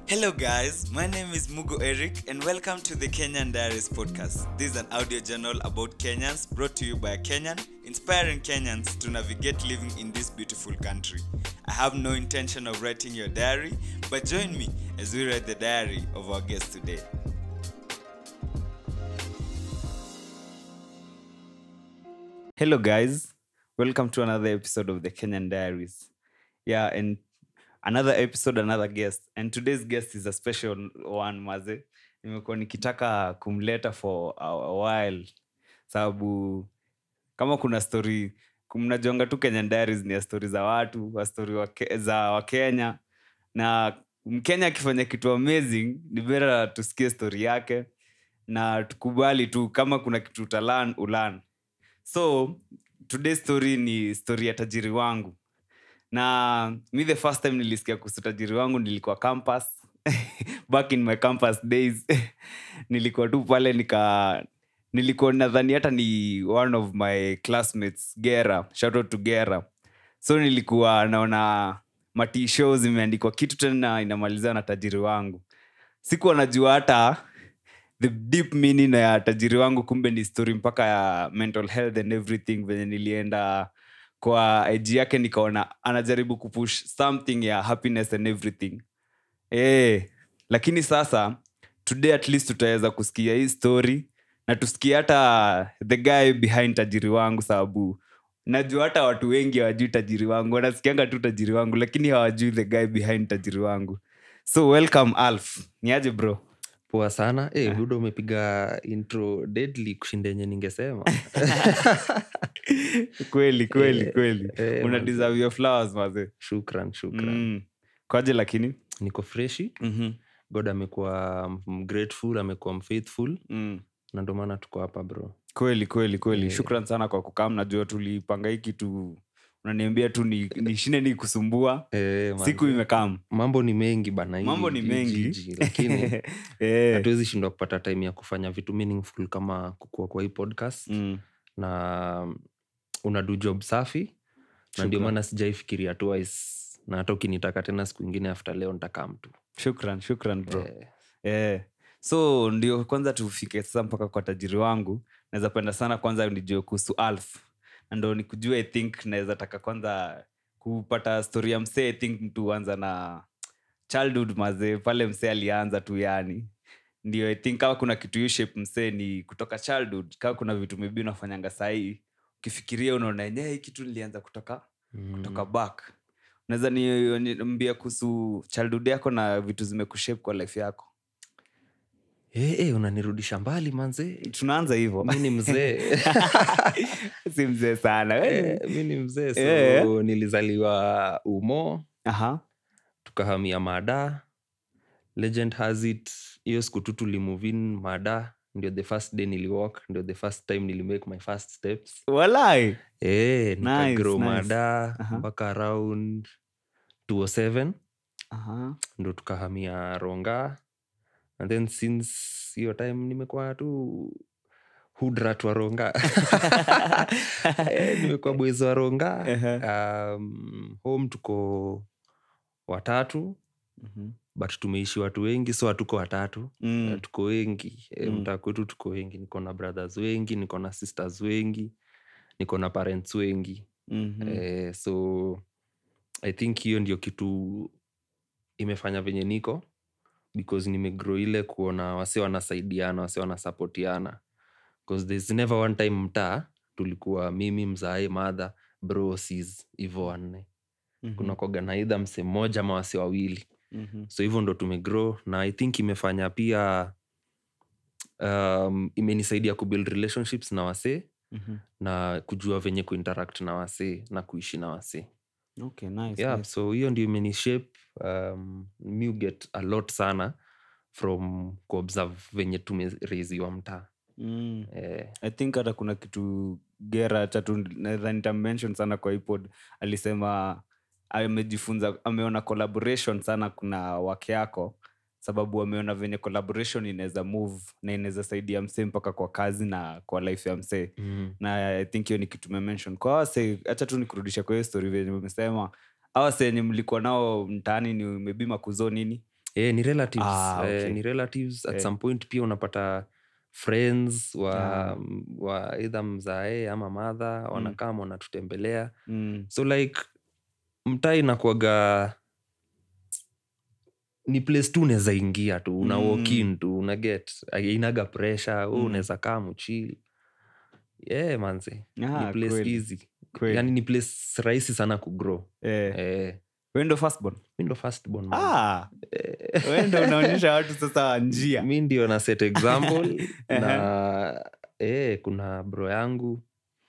Hello, guys. My name is Mugo Eric, and welcome to the Kenyan Diaries podcast. This is an audio journal about Kenyans brought to you by a Kenyan, inspiring Kenyans to navigate living in this beautiful country. I have no intention of writing your diary, but join me as we read the diary of our guest today. Hello, guys. Welcome to another episode of the Kenyan Diaries. Yeah, and another episode, another guest. And today's guest is a special one, Maze. Nimekuwa nikitaka kumleta for a a while sababu kama kuna story mnajonga tu Kenyan Diaries ni ya story za watu wa story wa Ke- za Wakenya na Mkenya akifanya kitu amazing ni bora tusikie story yake na tukubali tu kama kuna kitu utalan ulan so today's story ni story ya tajiri wangu na mi the first time nilisikia kuhusu tajiri wangu nilikuwa campus back in my campus days nilikuwa tu pale nika nilikuwa nadhani hata ni one of my classmates gera shout out to gera so nilikuwa naona matisho zimeandikwa kitu tena inamalizana na tajiri wangu sikuwa najua hata the deep meaning ya tajiri wangu kumbe ni story mpaka ya mental health and everything venye nilienda kwa ig yake nikaona anajaribu kupush something ya happiness and everything e, lakini sasa today at least tutaweza kusikia hii story na tusikie hata the guy behind tajiri wangu sababu najua hata watu wengi hawajui tajiri wangu wanasikianga tu tajiri wangu lakini hawajui the guy behind tajiri wangu so welcome alf niaje bro poa sana hey, buda umepiga intro deadly kushinda yenye ningesema kweli kweli Eh, kweli eh, una manze. deserve your flowers maze shukran shukran mm. kwaje lakini niko freshi mm-hmm. god amekuwa m- grateful amekuwa mfaithful mm. na ndo maana tuko hapa bro kweli kweli kweli Eh. shukran sana kwa kukam najua tulipanga hii kitu unaniambia tu ni, nishine ni kusumbua e, siku imekam mambo ni mengi bana hii- mambo ni hii mengi jiji, lakini Eh. hatuwezi shindwa kupata time ya kufanya vitu meaningful kama kukua kwa hii podcast Mm. na unadu job safi na ndio Shukran. maana sijaifikiria twice na hata ukinitaka tena siku ingine after leo ntakaa mtu shukran shukran bro Eh, Eh. so ndio kwanza tufike sasa mpaka kwa tajiri wangu naweza penda sana kwanza nijue kuhusu alf na ndo nikujua i think naweza taka kwanza kupata story ya msee i think mtu anza na childhood mazee pale msee alianza tu yani ndio i think kama kuna kitu you shape msee ni kutoka childhood kama kuna vitu maybe unafanyanga sahii ukifikiria unaona enyewe hii kitu nilianza kutoka mm. kutoka back unaweza niambia kuhusu childhood yako na vitu zimekushape kwa life yako Eh, eh, unanirudisha mbali manze tunaanza hivyo mi ni mzee si mzee sana we. Eh, mi ni mzee so Eh. nilizaliwa umo Aha. tukahamia mada legend has it hiyo siku tu tulimuvin mada ndio the first day niliwalk ndio the first time nilimake my first steps walai eh, Nice, nikagrow nice. mada Aha. mpaka around 207 Aha. ndo tukahamia ronga and then since hiyo time nimekuwa tu hudrat wa ronga Eh, nimekuwa bwezi wa ronga um, home tuko watatu Mhm. but tumeishi watu wengi so hatuko watatu Mm. Eh, tuko wengi e, Mm. mtaa kwetu tuko wengi niko na brothers wengi niko na sisters wengi niko na parents wengi Mhm. eh, so i think hiyo ndio kitu imefanya venye niko because nimegrow ile kuona wase wanasaidiana wase wanasapotiana bcause there's never one time mtaa tulikuwa mimi mzae madha bro sis hivo wanne Mhm. kuna kwaga na idha mse mmoja ama wase wawili Mhm. so hivyo ndo tumegrow na i think imefanya pia um, imenisaidia kubuild relationships na wasee Mhm. na kujua venye kuinteract na wasee na kuishi na wasee Okay, nice, yeah, nice. so hiyo ndio imenishape um, mi get a lot sana from kuobserve venye tumereziwa mtaa Mm. eh, i think hata kuna kitu gera chatu naweza nitamention sana kwa ipod alisema amejifunza ameona collaboration sana kuna wake yako sababu ameona venye collaboration inaweza move na inaweza saidia msee mpaka kwa kazi na kwa life ya msee mm, na i think hiyo ni kitu memention kwa wase hacha tu nikurudisha kwa hiyo story venye umesema awase wenye mlikuwa nao mtaani ni maybe makuzo nini eh, ni relatives Ah, okay. eh, ni relatives at Eh. some point pia unapata friends wa, Ah. wa either mzae ama madha wanakaa wanatutembelea Mm. so like mtaa inakuaga ni place tu unaweza ingia tu una Mm. walk in tu una get inaga pressure mm. Mm. unaweza kaa mchil yeah, manze Ah, ni place kweli, easy kweli. yani ni place rahisi sana kugrow Eh, eh, wewe ndo firstborn? mi ndo firstborn man. Ah, Eh, wewe ndo unaonyesha watu sasa njia mi ndio na set example na eh, kuna bro yangu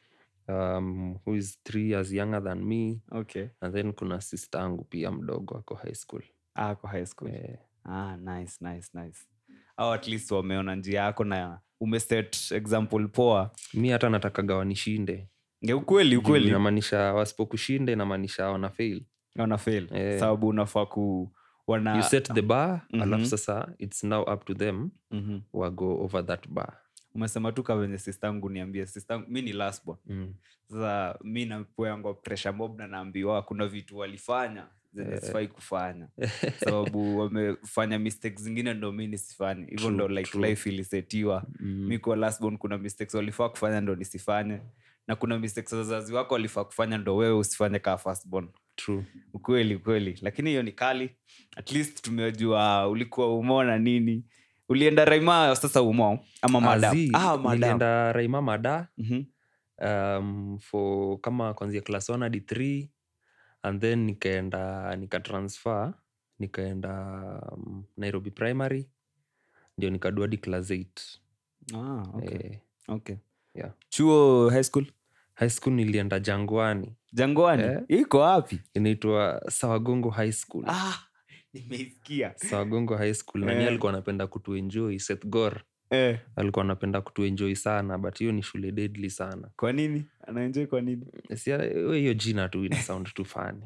um, who is three years younger than me okay and then kuna sister yangu pia mdogo ako high school ah, kwa high school eh, ah, nice, nice, nice. au at least wameona njia yako na umeset example poa mi hata natakaga wanishinde Nge ukweli Juu ukweli inamaanisha wasipokushinda inamaanisha wana fail wana fail Eh. sababu unafaa ku wana you set the bar Mhm. alafu sasa its now up to them Mhm. wago over that bar umesema tu kavenye sistangu niambie sistangu mi ni lastborn mm. sasa mi napeangwa pressure mob na naambiwa kuna vitu walifanya zenye Eh. sifai kufanya sababu wamefanya mistakes zingine ndo mi nisifanye hivyo True, ndo like true. life ilisetiwa Mm. mi kwa lastborn kuna mistakes walifaa kufanya ndo nisifanye na kuna mistakes wazazi wako walifaa kufanya ndo wewe usifanye kaa firstborn true ukweli ukweli lakini hiyo ni kali at least tumejua ulikuwa umo na nini ulienda raima sasa umo ama madam Azi, ah, madam. nilienda raima mada Mhm. um, for kama kwanzia class 1 hadi 3 and then nikaenda nikatransfer nikaenda um, nairobi primary ndio nikadua hadi class 8 Ah, okay. eh, okay. yeah. chuo high school high school nilienda jangwani jangwani Eh. iko wapi inaitwa sawagongo high school ah, nimeisikia sawagongo high school nani Eh. alikuwa anapenda kutuenjoy Seth Gor eh, alikuwa anapenda kutuenjoy sana but hiyo ni shule deadly sana kwa nini anaenjoi kwa nini Si- we hiyo jina tu ina sound tu fani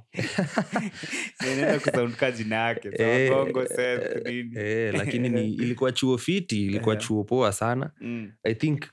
naenda kusaundka jina yake Eh, sawagongo Seth, nini eh, lakini ni, ilikuwa chuo fiti ilikuwa Eh. chuo poa sana Mm, i think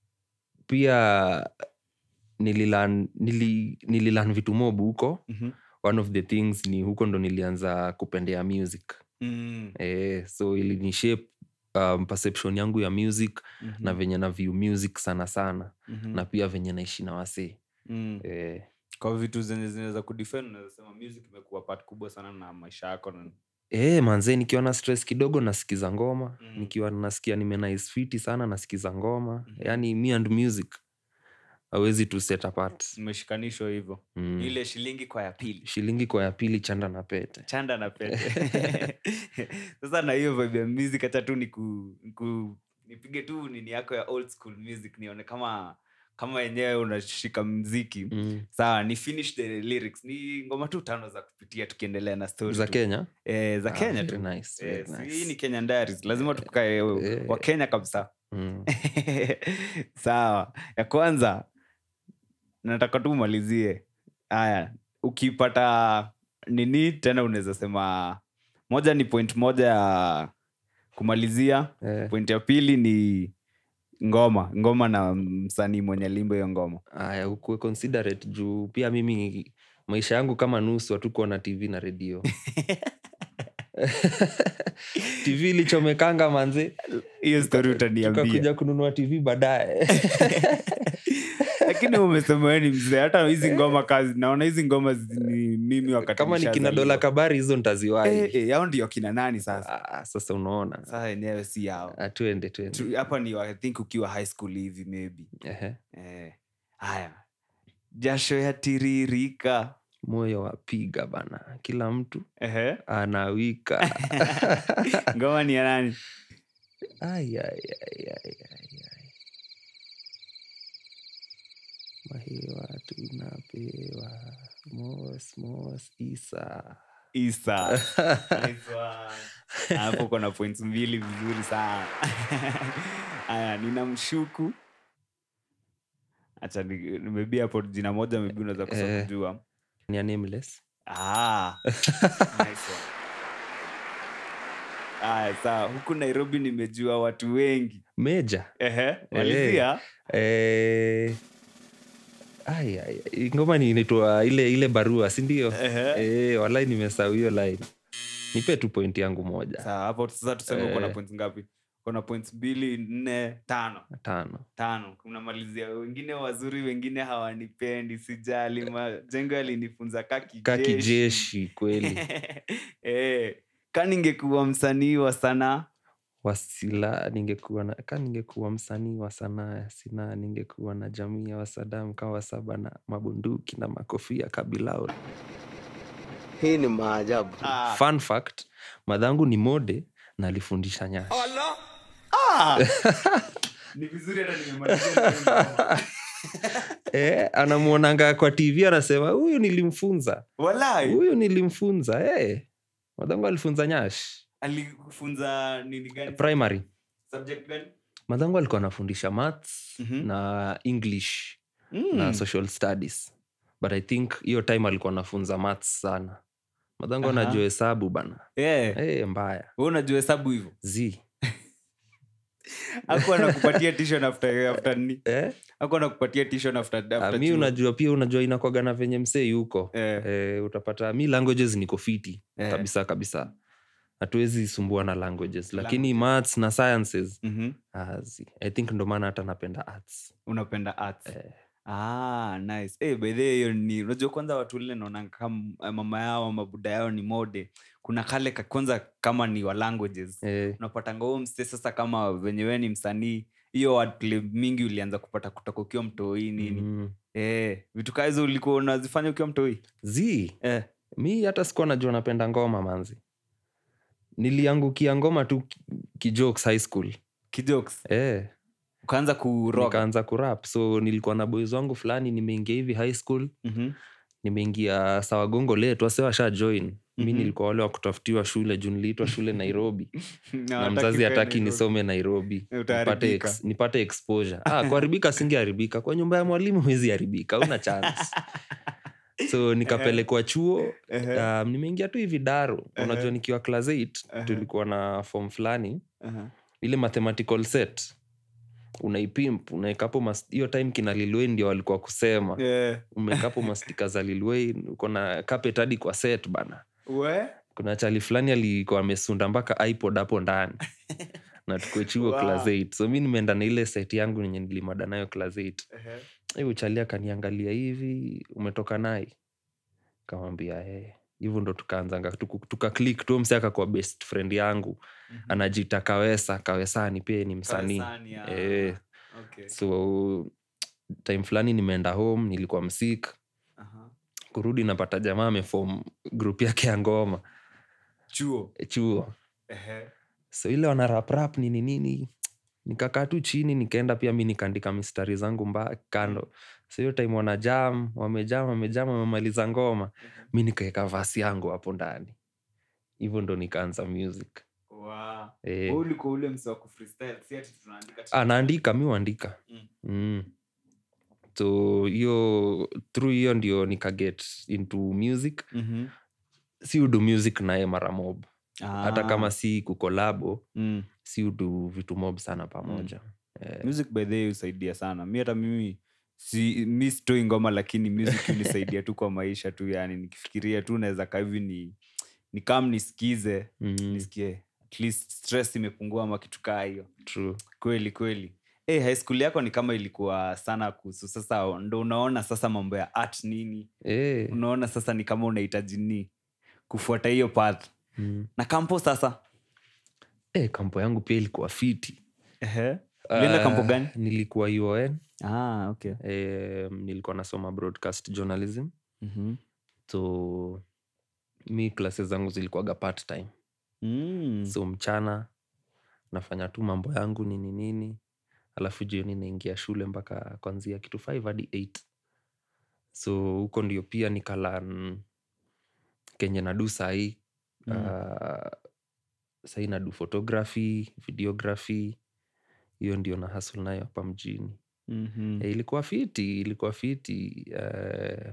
pia nililan nili, nililan vitu mob huko mhm, one of the things ni huko ndo nilianza kupendea music mm, eh, so ilinishape um, perception yangu ya music mhm, na venye na view music sana sana mhm, na pia venye naishi na wasee mm. eh, kwa vitu zenye zinaweza kudefend unaweza sema music imekuwa part kubwa sana na maisha yako na Eh, manze nikiwa na stress kidogo nasikiza ngoma Mm. nikiwa nasikia nimenais fiti sana nasikiza ngoma Mhm. yani me and music awezi tu set apart imeshikanishwa hivyo mm. ile shilingi kwa ya pili shilingi kwa ya pili chanda na pete chanda na pete sasa na hiyo vibe ya music hata tu niku, niku, nipige tu nini yako ya old school music nione kama kama yenyewe unashika mziki mm. sawa ni finish the lyrics ni ngoma tu tano za kupitia tukiendelea na story za tu. kenya eh, za Ah, kenya very tu nice, very Eh, si- nice. hii ni kenyan diaries lazima tukae Eh. wa kenya kabisa mm. sawa ya kwanza nataka tu umalizie haya ukipata nini tena unaweza sema moja ni point moja ya kumalizia eh, point ya pili ni ngoma ngoma na msanii mwenye limbo hiyo ngoma aya ukuwe considerate juu pia mimi maisha yangu kama nusu hatukuwa na tv na redio tv ilichomekanga manze hiyo story utaniambia tukakuja kununua tv baadaye lakini umesema wewe ni mzee hata hizi ngoma kazi naona hizi ngoma zi- ni mimi wakati kama ni kina nishazaliwa. dola kabari hizo ntaziwai Eh, eh, yao ndio kina nani sasa Ah, sasa unaona sasa yenyewe si yao Ah, tuende tuende Tu- hapa ni I think ukiwa high school hivi maybe Ehe. eh, haya jasho ya tiririka moyo wapiga bana kila mtu Ehe. anawika ngoma ni ya nani Ai, ai, ai, ai, ai, ai. mahewa tunapewa mos mos isa isa Nice one. hapo kona points mbili vizuri sana haya nina mshuku hacha maybe hapo jina moja maybe unaweza kosa Eh. kujua ni a nameless ah, nice one. Aya, sawa huku nairobi nimejua watu wengi meja Ehe, malizia eh, ai, ai, ai, ngoma ni inaitwa ile ile barua sindio Ehe. eh, walai nimesahau hiyo line nipe tu point yangu moja Sawa, hapo sasa tuseme uko na Eh. points ngapi uko na points mbili nne tano tano tano unamalizia wengine wazuri wengine hawanipendi sijali majengo yalinifunza ka ka kijeshi kijeshi kweli eh, ka ningekuwa msanii wa sanaa wasila ningekuwa na ka ningekuwa msanii wa sanaa ya sinaa ningekuwa na jamii ya wasadam kawa saba na mabunduki na makofia kabilaul Hii ni maajabu. ah. fun fact madhangu ni mode na alifundisha nyashi Ah! ni vizuri hata nimemalizia eh, anamwonanga kwa tv anasema huyu nilimfunza walai huyu nilimfunza eh. madhangu alifunza nyash alikufunza nini gani primary subject gani madhangu alikuwa anafundisha maths Mhm. na english Mm. na social studies but i think hiyo time alikuwa anafunza maths sana madhangu Aha. anajua hesabu bana yeah. hey, mbaya Wewe unajua hesabu hivyo z aku anakupatia tishon after after ni eh? aku anakupatia tishon after, Ah, after mi chuo. unajua pia unajua inakwaga na venye msee yuko eh. eh, utapata mi languages niko fiti Eh. kabisa kabisa hatuwezi sumbua na languages lakini Languages. maths na sciences Mhm. ah, zi. i think ndo maana hata napenda arts unapenda arts eh, ah, nice eh, by the way, hiyo ni unajua kwanza watu lile naona kama mama yao ama buda yao ni mode kuna kale ka, kwanza kama ni wa languages eh, unapatanga huo mste sasa kama venye wewe ni msanii hiyo wordplay mingi ulianza kupata kutoka ukiwa mtoi nini mm, eh, vitu kaa hizo ulikuwa unazifanya ukiwa mtoi zi eh. mi hata sikuwa najua napenda ngoma manzi niliangukia ngoma tu ki- kijokes high school kijokes eh, ukaanza kuroga nikaanza kurap so nilikuwa na boys wangu fulani nimeingia hivi high school Mhm. nimeingia sawagongo letu wase washa join mi Mhm. nilikuwa wale wa kutafutiwa shule juu niliitwa shule nairobi Na na hataki mzazi ukae hataki Nairobi. nisome nairobi nipate, Utaharibika. ex, nipate exposure ah, kuharibika singeharibika kwa nyumba ya mwalimu huwezi haribika una chance so nikapelekwa chuo Ehe, um, nimeingia tu hivi daro Ehe. unajua nikiwa class 8 Ehe. tulikuwa na form fulani aha. ile mathematical set unaipimp unaekapo mas- hiyo time kina lilwei ndio walikuwa kusema Eh, umekapo mastika za lilwei uko na carpet hadi kwa set bana we kuna chali fulani alikuwa amesunda mpaka ipod hapo ndani na tuko chuo Wow. class 8 so mi nimeenda na ile set yangu yenye nilimada nayo class 8 Ehe. hiyo chali akaniangalia hivi umetoka nai kamwambia eh hivyo ndo tukaanzanga tuku- tuka click tu msi akakuwa best friend yangu Mhm. anajiita kawesa kawesani pia ni msanii Kawasani, ah. eh, Okay. so time fulani nimeenda home nilikuwa msik Aha. kurudi napata jamaa amefom group yake ya ngoma chuo eh, chuo Ehe. so ile wana rap rap nini nini nikakaa tu chini nikaenda pia mi nikaandika mistari zangu mba kando so hiyo time wana jam wamejam wamejam wamemaliza ngoma mi nikaeka vasi yangu hapo ndani hivyo ndo nikaanza music Wow. eh, Wewe ulikuwa ule mse wa kufreestyle, si ati tunaandika tu. ah, naandika mi uandika Mm. mm. so hiyo through hiyo ndio nikaget into music Mhm. si udu music naye mara mob hata Ah. kama si kukolabo Mm. si udu vitu mob sana pamoja eh, music by the way husaidia sana mi hata mimi si mi sitoi ngoma lakini music hunisaidia tu kwa maisha tu yani nikifikiria tu naweza kaa hivi ni ni kam nisikize mm, nisikie at least stress imepungua ama kitu kaa hiyo true kweli kweli hey, high school yako ni kama ilikuwa sana kuhusu sasa ndo unaona sasa mambo ya art nini eh, unaona sasa ni kama unahitaji ni kufuata hiyo path mm. na kampo sasa eh, kampo yangu pia ilikuwa fiti Ehe. Ulienda kampo Ah, gani? nilikuwa uon ah, okay. eh, nilikuwa nasoma broadcast journalism mm-hmm. so mi klase zangu zilikuwaga part time mm. so mchana nafanya tu mambo yangu nini nini alafu jioni naingia shule mpaka kwanzia kitu 5 hadi 8 so huko ndio pia nikalan kenye nadu sahii Mm. uh, sahii nadu photography videography hiyo ndio na hasul nayo hapa mjini mm-hmm. e, ilikuwa fiti ilikuwa fiti uh,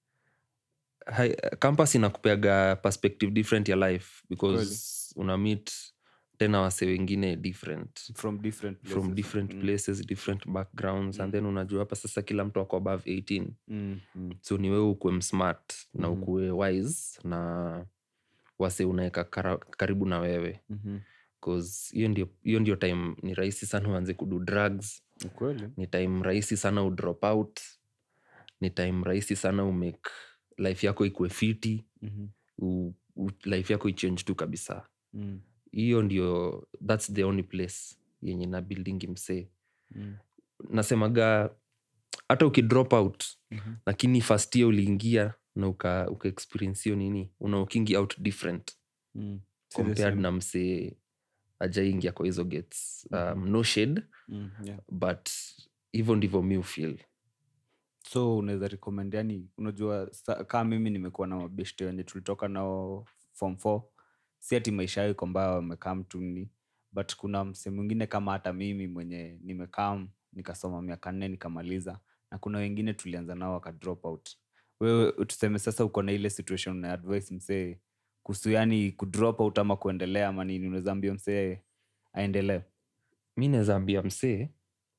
campus inakupeaga perspective different ya life because una meet tena wase wengine different from different places. from different Mm. places different backgrounds Mm. and then unajua hapa sasa kila mtu ako above 18 Mm, mm. so ni wewe ukuwe msmart na Mhm. ukuwe wise na wase unaweka kara- karibu na wewe Mhm. 'Cause hiyo ndio, hiyo ndio time ni rahisi sana uanze kudu drugs Ukweli. ni time rahisi sana udrop out ni time rahisi sana umake life yako ikue fiti Mhm. u, u, life yako ichange tu kabisa Mm. hiyo ndio thats the only place yenye na building msee Mm. nasemaga hata ukidrop out Mhm. lakini first year uliingia na uka, uka experience hiyo nini una ukingi out different Mm. Si the compared same. na msee ajaingia kwa hizo gates um, no shade Mm, yeah. but hivyo ndivyo mi ufeel so unaweza recommend yani unajua sa- kaa mimi nimekuwa na mabeshte wenye tulitoka nao form four si ati maisha yao iko mbaya wamekaa mtuni but kuna mse mwingine kama hata mimi mwenye nimekaa nikasoma miaka nne nikamaliza na kuna wengine tulianza nao waka drop out wewe tuseme sasa uko na ile situation na advice msee kuhusu yani kudrop out ama kuendelea ama nini unaweza ambia msee aendelee mi naweza ambia msee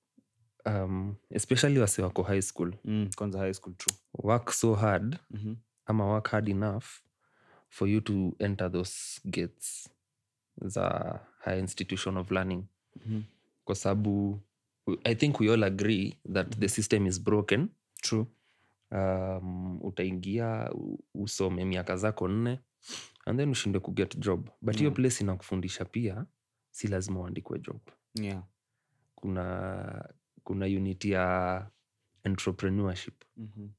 um, especially wase wako high school mm, kwanza high school true work so hard mm-hmm. ama work hard enough for you to enter those gates za high institution of learning Mhm. kwa sababu i think we all agree that the system is broken true um, utaingia u- usome miaka zako nne and then ushinde kuget job but hiyo Yeah. place inakufundisha pia si lazima uandikwe job yeah kuna kuna unit ya entrepreneurship mm-hmm.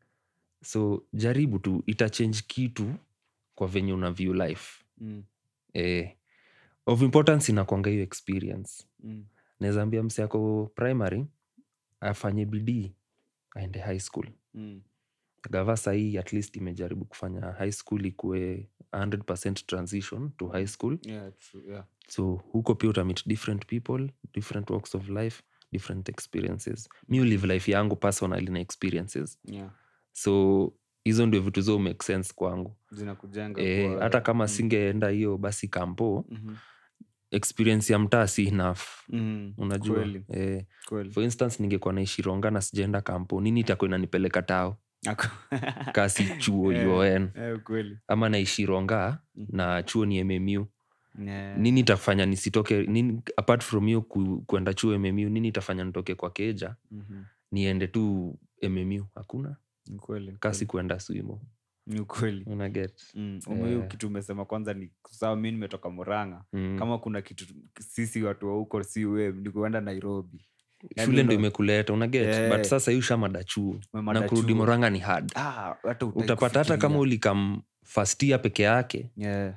so jaribu tu itachange kitu kwa venye una view life mm. eh, of importance inakwanga hiyo experience Mm. naweza ambia mse ako primary afanye bidii aende high school Mm. gava sahii at least imejaribu kufanya high school ikuwe 100 transition to high school Yeah, true. Yeah. so huko pia utamit different people different walks of life different experiences mi ulive life yangu personally na experiences Yeah. so hizo ndio vitu zo make sense kwangu zinakujenga e, kuwa- hata kama Mm. singeenda hiyo basi kampo Mhm. experience ya mtaa si enough Mm. unajua Kweli, e, kweli. for instance ningekuwa naishi ronga na sijaenda kampo nini itakuwa inanipeleka tao Ako- kasi chuo Eh, uon eh, kweli. ama naishi ronga Mhm. na chuo ni mmu Yeah. nini itafanya nisitoke nini, apart from hiyo ku, kuenda chuo mmu nini itafanya nitoke kwa keja Mhm. niende tu mmu hakuna Ni kweli, kasi kuenda swimo kweli. Ni kweli unaget Mm, ume- hiyo Eh. kitu umesema kwanza ni sawa mi nimetoka muranga mm. kama kuna kitu sisi watu wa huko si we ni kuenda nairobi yani shule ndo una- imekuleta unaget Eh. but sasa hii ushamada chuo Umemada na kurudi chuo. moranga ni hard Ah, hata hutaki utapata hata kama kufikiria. ulikam fastia peke yake Yeah.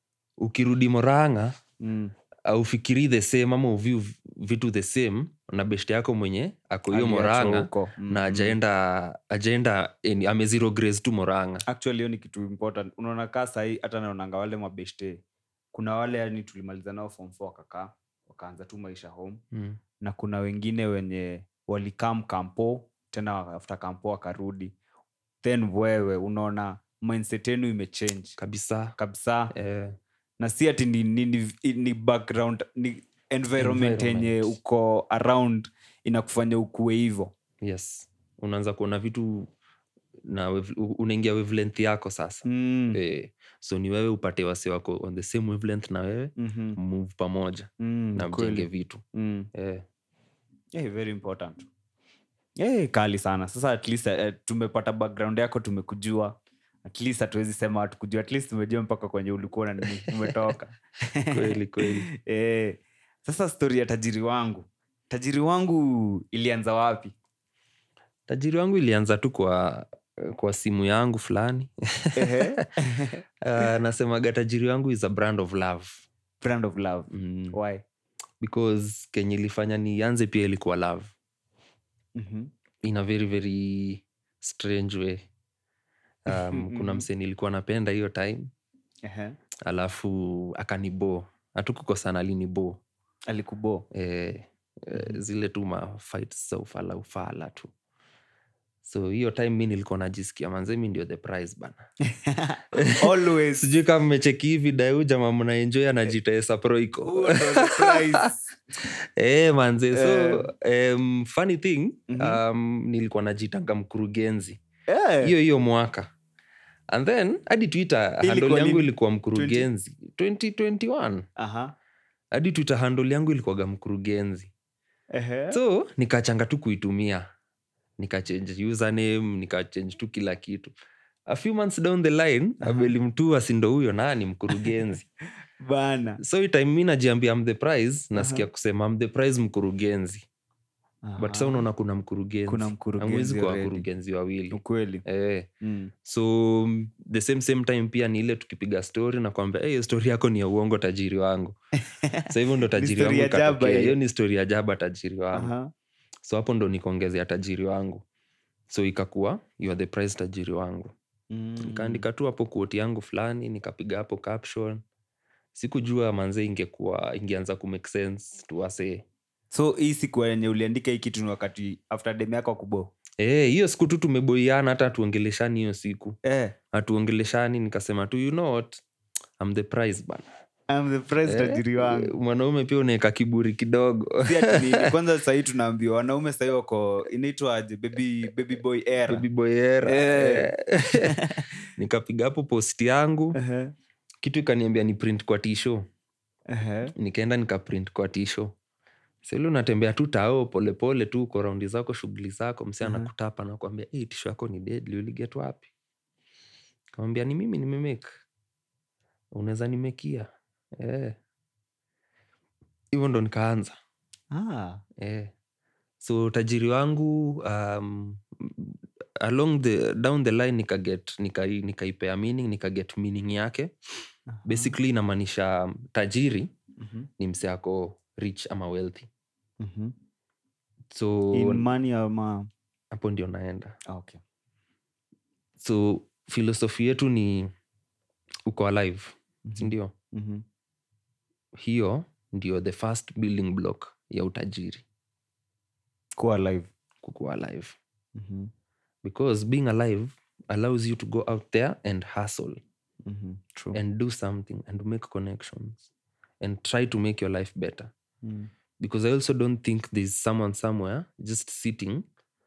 ukirudi moranga Mm. aufikiri the same ama uviu vitu the same na beshte yako mwenye ako hiyo Aliachwa moranga huko. Mm, na mm. ajaenda ajaenda eni- ame zero grace tu moranga actually hiyo ni kitu important unaona kaa sahii hata naonanga wale mabeshte kuna wale yani tulimaliza nao form four wakakaa wakaanza tu maisha home mm. na kuna wengine wenye walikam kampo tena after kampo wakarudi then wewe unaona mindset yenu imechange kabisa kabisa eh, na si ati ni, ni, ni, ni background ni environment yenye Environment. uko around inakufanya ukuwe hivo yes unaanza kuona vitu na wave- u- unaingia wavelength yako sasa mm. eh, so ni wewe upate wase wako on the same wavelength na wewe mm-hmm. move pamoja mm, na kweli. mjenge vitu mm. eh, yeah, very important yeah, kali sana sasa at least uh, tumepata background yako tumekujua at least hatuwezi sema hatukujua at least tumejua mpaka kwenye ulikuwa na nini umetoka kweli kweli eh, sasa stori ya tajiri wangu tajiri wangu ilianza wapi tajiri wangu ilianza tu kwa kwa simu yangu fulani Ehe. uh, nasemaga tajiri wangu is a brand of love brand of love mm. why because kenye ilifanya nianze pia ilikuwa love mm-hmm. in a very very strange way um, kuna Mhm. msee nilikuwa napenda hiyo time Ehe. alafu akanibo hatukukosana alinibo alikubo eh, eh, zile tu ma fights za ufala ufala tu so hiyo time mi nilikuwa najisikia manze mi ndio the prize bana always sijui kama mmecheki hivi dau jama mnaenjoy anajita saproiko Huo ndo the prize. eh, manze so um, funny thing Mhm. um, nilikuwa najitanga mkurugenzi Eh. hiyo hiyo mwaka and then hadi twitter Ilikuwa handle yangu lini? ilikuwa mkurugenzi 2021 Aha. hadi twitter handle yangu ilikuwaga mkurugenzi Ehe. so nikachanga tu kuitumia nikachange username nikachange tu kila kitu a few months down the line Aha. abeli mtua sindo huyo naa ni mkurugenzi bana so hii time mi najiambia am the prize nasikia kusema am the prize mkurugenzi but sa Aha. unaona kuna mkurugenzi Kuna Hamwezi mkurugenzi kuwa already. wakurugenzi wawili ukweli eh. mm. so mm, the same same time pia ni ile tukipiga story na kwambia hey, story yako ni ya uongo tajiri wangu so hivyo ndo tajiri story wangu ya jaba ikatokea. hiyo. hiyo ni story ya jaba tajiri wangu Aha. so hapo ndo nikaongezea tajiri wangu so ikakuwa you are the prize tajiri wangu Mm. nikaandika tu hapo kuoti yangu fulani nikapiga hapo caption sikujua manze ingekuwa ingeanza kumake sense tuwasee so hii siku yenye uliandika hii kitu ni wakati after dem yako kubo Eh, hiyo siku tu tumeboiana hata hatuongeleshani hiyo siku eh, hatuongeleshani nikasema tu you know what I'm the prize bana I'm the prize Eh, tajiri wangu mwanaume pia unaweka kiburi kidogo Si ati nini, kwanza sahii tunaambiwa wanaume sahii wako inaitwaje baby, baby boy era Baby boy era. Eh. Eh. nikapiga hapo post yangu Ehe, kitu ikaniambia ni print kwa tisho ehe. nikaenda nikaprint kwa tisho sili unatembea tu tao polepole tu uko raundi zako shughuli zako mse Mhm. anakutapa nakwambia hey, tisho yako ni deadly uliget wapi kamwambia ni mimi nimemake unaweza nimekia Eh. hivyo ndo nikaanza Ah, eh. so tajiri wangu um, along the down the line nikaget nikai- nikaipea meaning nikaget meaning yake aha. basically inamaanisha tajiri Mhm, ni mse ako rich ama wealthy mhm. so In money ama hapo ndio naenda Ah, okay. so filosofi yetu ni uko alive Mhm, sindio mhm. hiyo ndio the first building block ya utajiri kuwa live kukuwa alive Mhm, because being alive allows you to go out there and hustle mhm. True. and do something and make connections and try to make your life better Mm, because i also don't think there's someone somewhere just sitting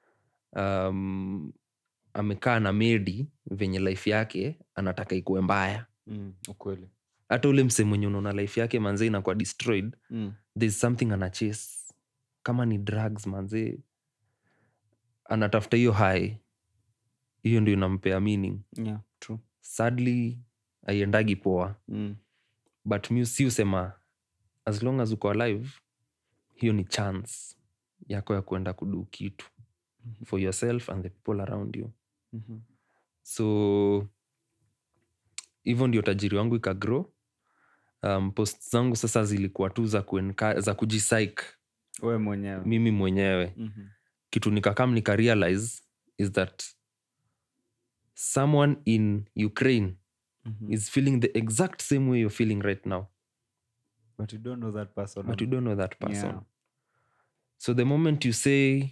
um, amekaa na medi venye life yake anataka ikuwe mbaya mm, ukweli hata ule mse mwenye unaona life yake manzee inakuwa destroyed Mm, there's something anachase kama ni drugs manzee anatafuta hiyo high hiyo ndio inampea meaning yeah, true. sadly aiendagi poa Mm, but mi si usema as long as uko alive hiyo ni chance yako ya kuenda kudu kitu for yourself and the people around you mhm. so hivyo ndio tajiri wangu ikagrow um, post zangu sasa zilikuwa tu za, kuenka, za kujisaik we mwenyewe mimi mwenyewe Mhm, kitu nikakam nikarealize is that someone in ukraine mhm. is feeling the exact same way you're feeling right now but you don't know that person but you don't know that person Yeah. so the moment you say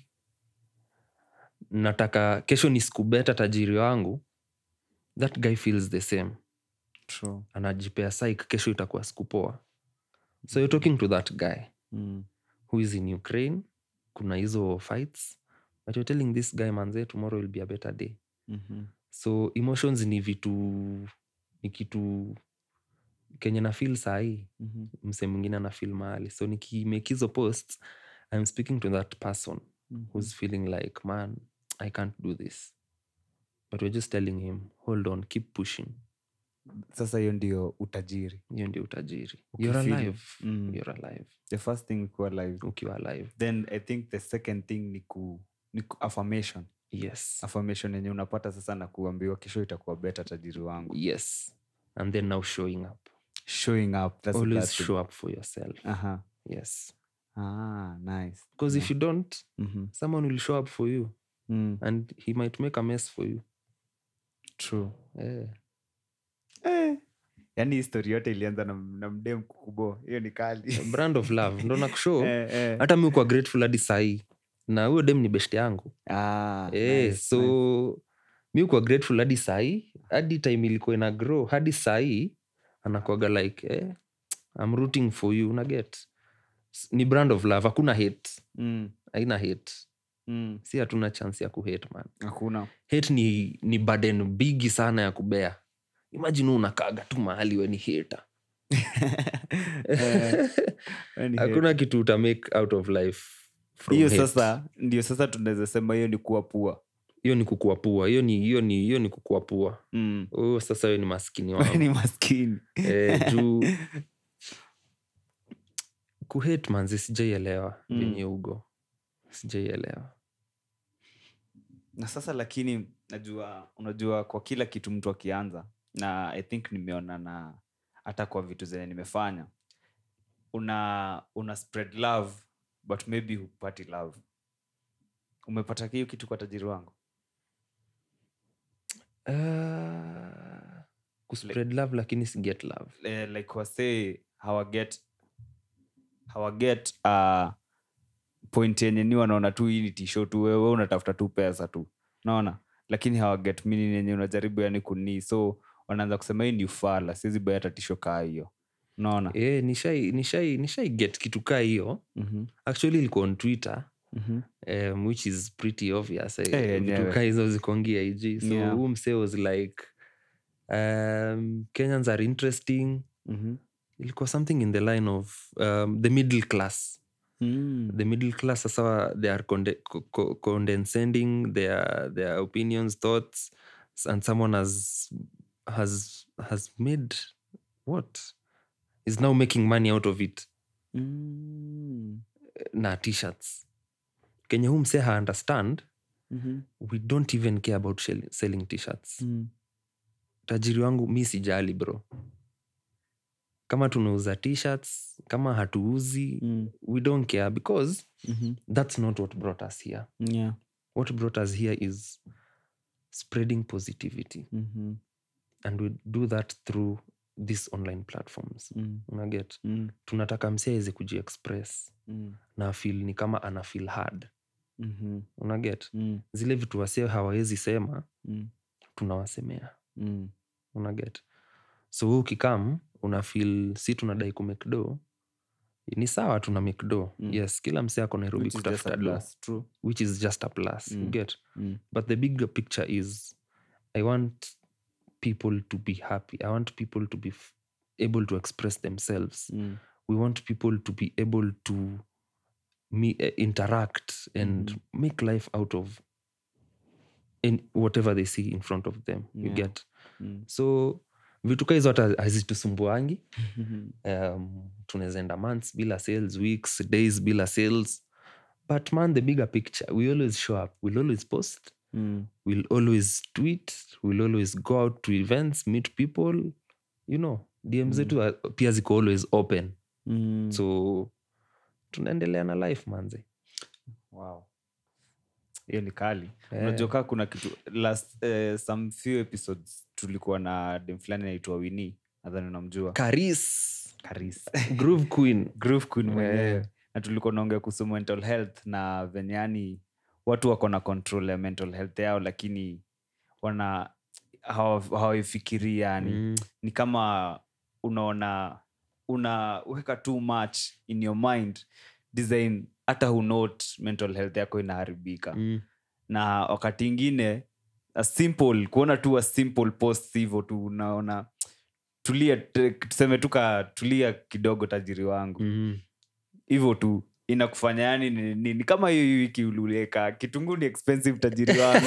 nataka kesho ni siku beta tajiri wangu that guy feels the same True. anajipea saik kesho itakuwa siku poa so you're talking to that guy Mm, who is in ukraine kuna hizo fights but you're telling this guy manze tomorrow will be a better day mhm. so emotions ni vitu ni kitu kenye na feel sahii Mhm. mse mwingine ana feel mahali so nikimake hizo posts i'm speaking to that person Mhm. who's feeling like man i can't do this but we're just telling him hold on keep pushing sasa hiyo ndio utajiri hiyo ndio utajiri you're Ukifeel- alive Mm. you're alive the first thing ni kuwa live ukiwa alive then i think the second thing ni ku, ni ku affirmation yes affirmation yenye unapata sasa na kuambiwa kesho itakuwa beta tajiri wangu yes and then now showing up showing up that's the always third thing. show up for yourself Aha. yes ah nice because if you don't Mhm. someone will show up for you Mm, and he might make a mess for you true eh. eh. yaani histori yote ilianza na, na mdem kukubo hiyo ni kali brand of love ndo nakushow Eh, eh. hata mi kwa grateful hadi sahii na huyo dem ni best yangu Ah, eh, nice, so nice. mi kwa grateful hadi sahii hadi time ilikuwa ina grow hadi sahii anakwaga like eh, I'm rooting for you unaget ni brand of love hakuna hate Mm, haina hate Mm. si hatuna chance ya kuhate man hakuna hate ni, ni burden bigi sana ya kubea imagine unakaga tu mahali we ni hater Eh, we ni hakuna kitu uta make out of life from hiyo hate. sasa ndio sasa tunaweza sema hiyo ni kuwa pua hiyo ni kukua pua hiyo ni hiyo ni hiyo ni kukua pua mm. huyo sasa hiyo ni maskini We wangu ni maskini eh, juu kuhate manzi sijaielewa Mm. venye ugo sijaielewa na sasa lakini najua unajua kwa kila kitu mtu akianza na i think nimeona na hata kwa vitu zenye nimefanya una una spread love but maybe hupati love umepata hiyo kitu kwa tajiri wangu uh, kuspread love lakini si get love eh, like wasee hawaget hawaget uh, point yenye ni wanaona tu hii ni tisho tu wewe unatafuta tu pesa tu naona lakini hawaget meaning yenye unajaribu yani kunii so wanaanza kusema hii ni ufala siwezi bai hata tisho kaa hiyo naona eh, nishai nishai nishai get kitu kaa hiyo Mhm, actually ilikuwa on twitter mhm. um, which is pretty obvious eh, Eh, vitu yenyewe. kaa hizo zikongia ig so Yeah. huu msee was like um, kenyans are interesting Mhm. ilikuwa something in the line of um, the middle class Mm. the middle class sasa they are conde- co- co- condescending their their opinions thoughts s- and someone has has has made what is now making money out of it Mm. na t-shirts kenye huu msee ha understand Mhm. we don't even care about shell- selling t-shirts Mm. tajiri wangu mi sijali bro kama tunauza t-shirts kama hatuuzi Mm. we don't care because Mhm. that's not what brought us here Yeah. what brought us here is spreading positivity Mhm. and we do that through these online platforms Mm. unaget Mm. tunataka msi aweze kujiexpress Mm. na feel ni kama ana feel hard Mhm. unaget Mm. zile vitu wase hawawezi sema Mm. tunawasemea Mm. unaget so we ukikam una feel si tunadai kumekdo ni sawa tuna mekdo Mm. yes kila mse ako nairobi Which is just a kutafuta do plus. True. which is just a plus you Mm. get Mm. but the bigger picture is i want people to be happy i want people to be f- able to express themselves Mm. we want people to be able to me, uh, interact and Mhm. make life out of in whatever they see in front of them you Yeah. get Mm. so vitu ka hizo hata hazitusumbuangi Mhm. um, tunaweza enda months bila sales weeks days bila sales but man the bigger picture we always show up we'll always post Mm. we'll always tweet we'll always go out to events meet people you know dm zetu are- pia ziko always open Mm. so tunaendelea na life manze wow hiyo ni kali Eh. unajua kaa kuna kitu last eh, some few episodes tulikuwa na dem fulani naitwa wini nadhani unamjua karis karis groove queen groove queen mwenyewe Eh. na tulikuwa naongea kuhusu mental health na venye yani watu wako na control ya mental health yao lakini wana hawa- hawaifikirii yani Mm. ni kama unaona unaweka too much in your mind design hata hunot mental health yako inaharibika Mm. na wakati ingine a simple kuona tu a simple post hivyo tu unaona tulia te- tuseme tu ka tulia kidogo tajiri wangu Mhm. hivyo tu inakufanya yani ni, ni, ni kama hiyo hii wiki uliweka kitunguu ni expensive tajiri wangu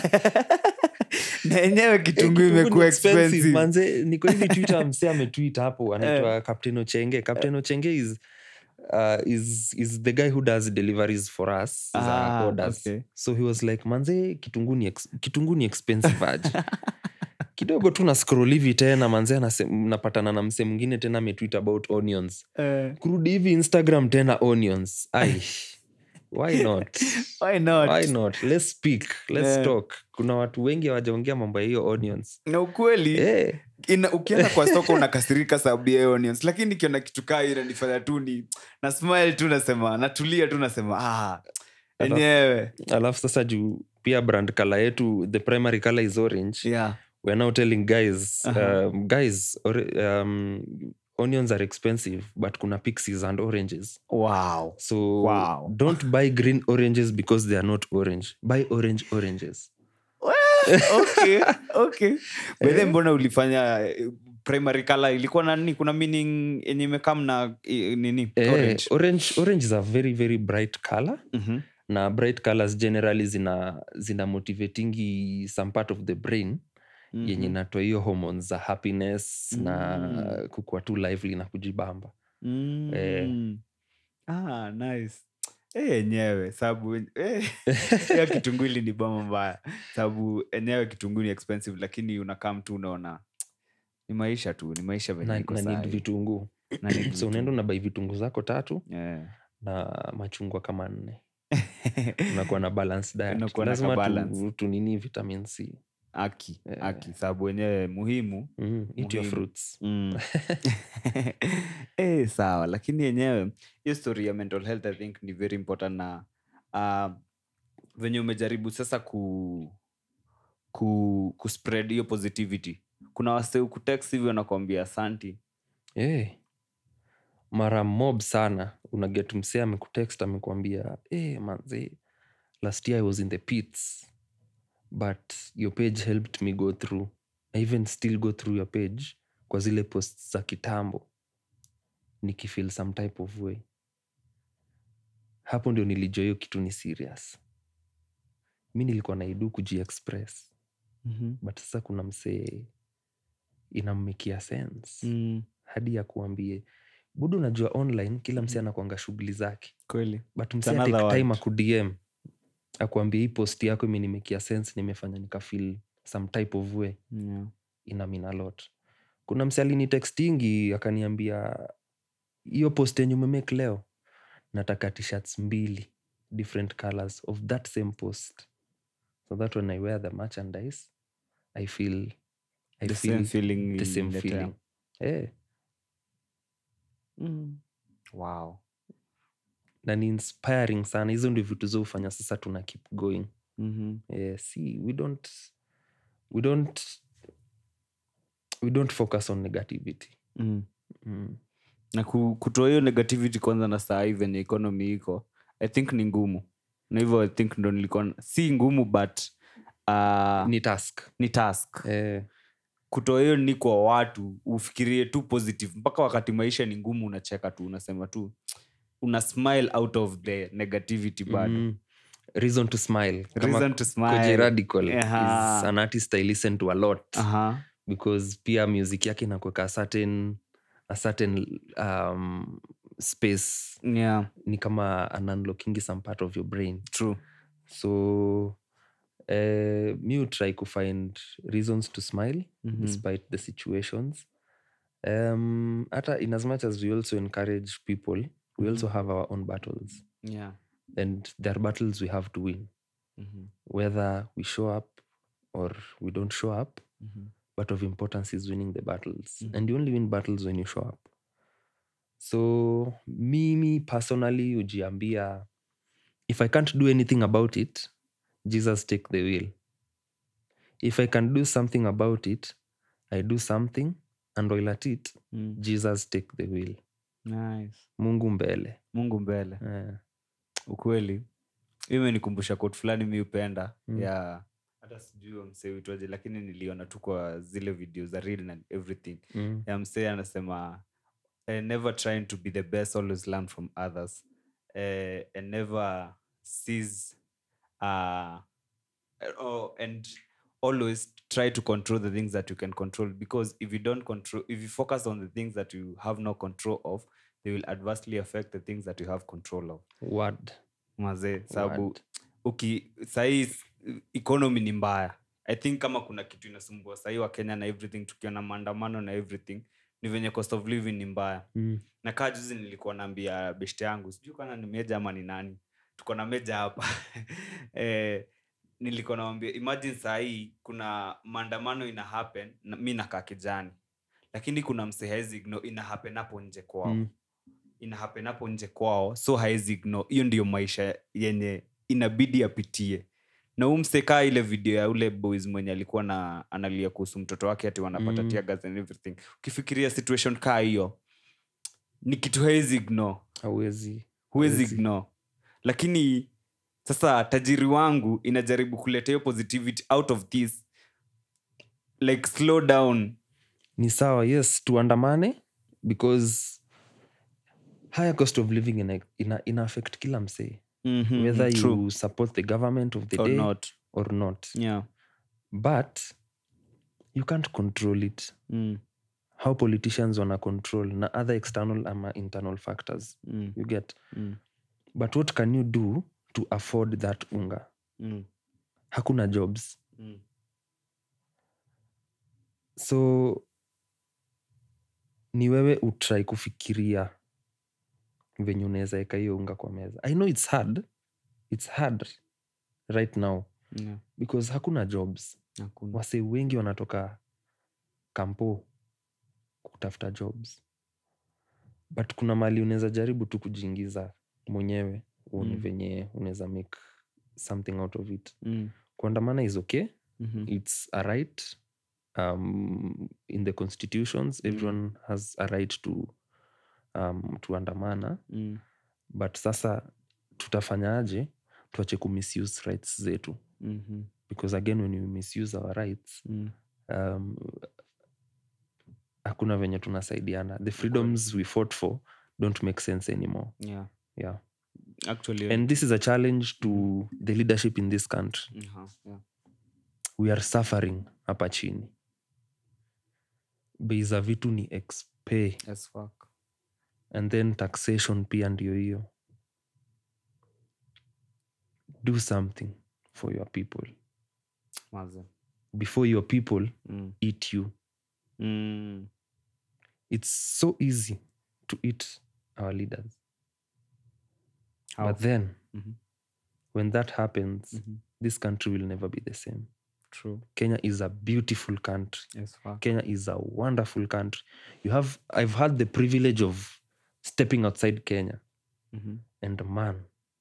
na yenyewe kitunguu Eh, imekuwa ni expensive, expensive manze niko hivi twitter mse ametwit hapo anaitwa captain ochenge captain ochenge is Uh, is is the guy who does deliveries for us za Ah, orders okay. so he was like manze kitunguu ni ex- kitunguu ni expensive aje kidogo tu na scroll hivi tena manze anasem- napatana na mse mwingine tena ametwit about onions Eh, kurudi hivi instagram tena onions ai why not why not? why not let's speak let's Yeah. talk kuna watu wengi hawajaongea mambo ya hiyo onions na ukweli Eh, ina, ukienda kwa soko unakasirika sababu ya hiyo onions lakini nikiona kitu kaa hiyo inanifanya tu ni na smile tu nasema natulia tu nasema ah, enyewe alafu sasa juu pia brand kala yetu the primary color is orange yeah. we're now telling guys Aha. um, guys ore, um, onions are expensive but kuna pixies and oranges wow so Wow. don't buy green oranges because they are not orange buy orange oranges okay okay bedhe mbona ulifanya eh, primary color ilikuwa na nini kuna meaning yenye imekam na eh, nini Eh, orange orange orange is a very very bright color Mhm. na bright colors generally zina zina motivatingi some part of the brain yenye Mhm. inatoa hiyo hormones za happiness na Mm. kukua tu lively na kujibamba Mm. ah, nice Eh, yenyewe sababu eh, hiyo kitunguu ili ni bama mbaya sababu enyewe kitunguu ni expensive lakini unakaa mtu unaona ni maisha tu ni maisha venye na, iko na need sahi. vitunguu Na need so vitu. unaenda unabai vitunguu zako tatu Yeah. na machungwa kama nne unakuwa na balance diet Unakuwa na lazima kabalance. tu, tunini vitamin c aki Eh. aki sababu wenyewe muhimu mm, eat your Muhimu. fruits mm. eh, sawa lakini yenyewe hiyo story ya mental health i think ni very important na uh, venye umejaribu sasa ku ku kuspread hiyo positivity kuna wase ukutext hivyo nakwambia asanti hey. mara mob sana unaget msee amekutext amekwambia hey, manze last year i was in the pits but your page helped me go through i even still go through your page kwa zile posts za kitambo nikifeel some type of way hapo ndio nilijua hiyo kitu ni serious mi nilikuwa naidu kujiexpress mm-hmm. but sasa kuna msee inammekia sense mm. hadi ya kuambie budu unajua online kila msi Mhm. anakwanga shughuli zake kweli but It's msi another atake time world. akudm akuambia hii post yako imenimekia sense nimefanya nikafil some type of way yeah. ina mean a lot kuna msi alinitextingi akaniambia hiyo post yenye umemake leo nataka tshirts mbili different colors of that same post so that when i wear the merchandise i feel I the feel same feeling the same iliniletea. feeling Eh, mm. wow na ni inspiring sana hizo ndio vitu zo hufanya sasa tuna keep going mm-hmm. eh, see we don't we don't we don't focus on negativity mm. mm. na ku- kutoa hiyo negativity kwanza na saa hii venye economy iko i think ni ngumu na hivyo i think ndo nilikuwa si ngumu but uh, ni task ni task eh, kutoa hiyo ni kwa watu ufikirie tu positive mpaka wakati maisha ni ngumu unacheka tu unasema tu una smile out of the negativity bado mm, reason to smile Kama reason to Koji smile radical Aha. is an artist i listen to a lot Aha. because pia music yake inakuweka a certain a certain um, space yeah ni kama an unlocking some part of your brain true so uh, mi try to find reasons to smile Mhm. despite the situations um, hata in as much as we also encourage people we also have our own battles yeah and there are battles we have to win Mhm. whether we show up or we don't show up Mhm. but of importance is winning the battles Mhm. and you only win battles when you show up so mimi personally ujiambia if i can't do anything about it jesus take the wheel if i can do something about it i do something and while at it Mm. jesus take the wheel nice mungu mbele mungu mbele eh. ukweli Hii imenikumbusha quote fulani mi upenda Mm. ya hata sijui msee uitwaje lakini niliona tu kwa zile video za real and everything mm. ya msee anasema eh, never trying to be the best always learn from others eh, and never sees uh, oh, and always try to control the things that you can control because if you don't control if you focus on the things that you have no control of they will adversely affect the things that you have control of word mazee sababu Word. uki sahii economy ni mbaya i think kama kuna kitu inasumbua sahii wa kenya na everything tukiona maandamano na everything ni venye cost of living ni mbaya mm. na kaa juzi nilikuwa naambia beshte yangu sijui kana ni meja ama ni nani tuko na meja hapa eh, nilikuwa nawambia imagine sahii kuna maandamano ina happen na, mi nakaa kijani lakini kuna mse haezi ignore ina happen hapo nje kwao Mm. ina happen hapo nje kwao so haezi ignore hiyo ndio maisha yenye inabidi apitie na huu msekaa ile video ya ule boys mwenye alikuwa na analia kuhusu mtoto wake ati wanapata Mm. tear gas and everything ukifikiria situation kaa hiyo ni kitu hawezi ignore hauwezi huwezi Hawezi. ignore lakini sasa tajiri wangu inajaribu kuleta hiyo positivity out of this like slow down ni sawa yes tuandamane because higher cost of living ina, ina, ina affect kila msee Mhm, whether you true support the government of the or day not or not yeah but you can't control it mm. how politicians wana control na other external ama internal factors Mm. you get Mm. but what can you do to afford that unga Mm. hakuna jobs Mm. so ni wewe utrai kufikiria venye unaweza eka hiyo unga kwa meza i know its hard its hard right now Yeah. because hakuna jobs Hakuna. wase wengi wanatoka kampo kutafuta jobs but kuna mali unaweza jaribu tu kujiingiza mwenyewe uone Mm. venye unaweza make something out of it Mm. kuandamana is okay Mhm. it's a right um, in the constitutions Mm. everyone has a right to um, to andamana Mm. but sasa tutafanyaje tuache kumisuse rights zetu Mhm. because again when you misuse our rights Mm. um, hakuna venye tunasaidiana the freedoms we fought for don't make sense anymore Yeah. yeah Actually, and this is a challenge to the leadership in this country uh-huh. yeah. we are suffering hapa chini bei za vitu ni expe As fuck. and then taxation pia ndio hiyo do something for your people Maze. before your people Mm. eat you Mm. it's so easy to eat our leaders How? but then Mhm. when that happens Mhm. this country will never be the same True. kenya is a beautiful country As fuck. kenya is a wonderful country you have i've had the privilege of stepping outside kenya Mhm. and man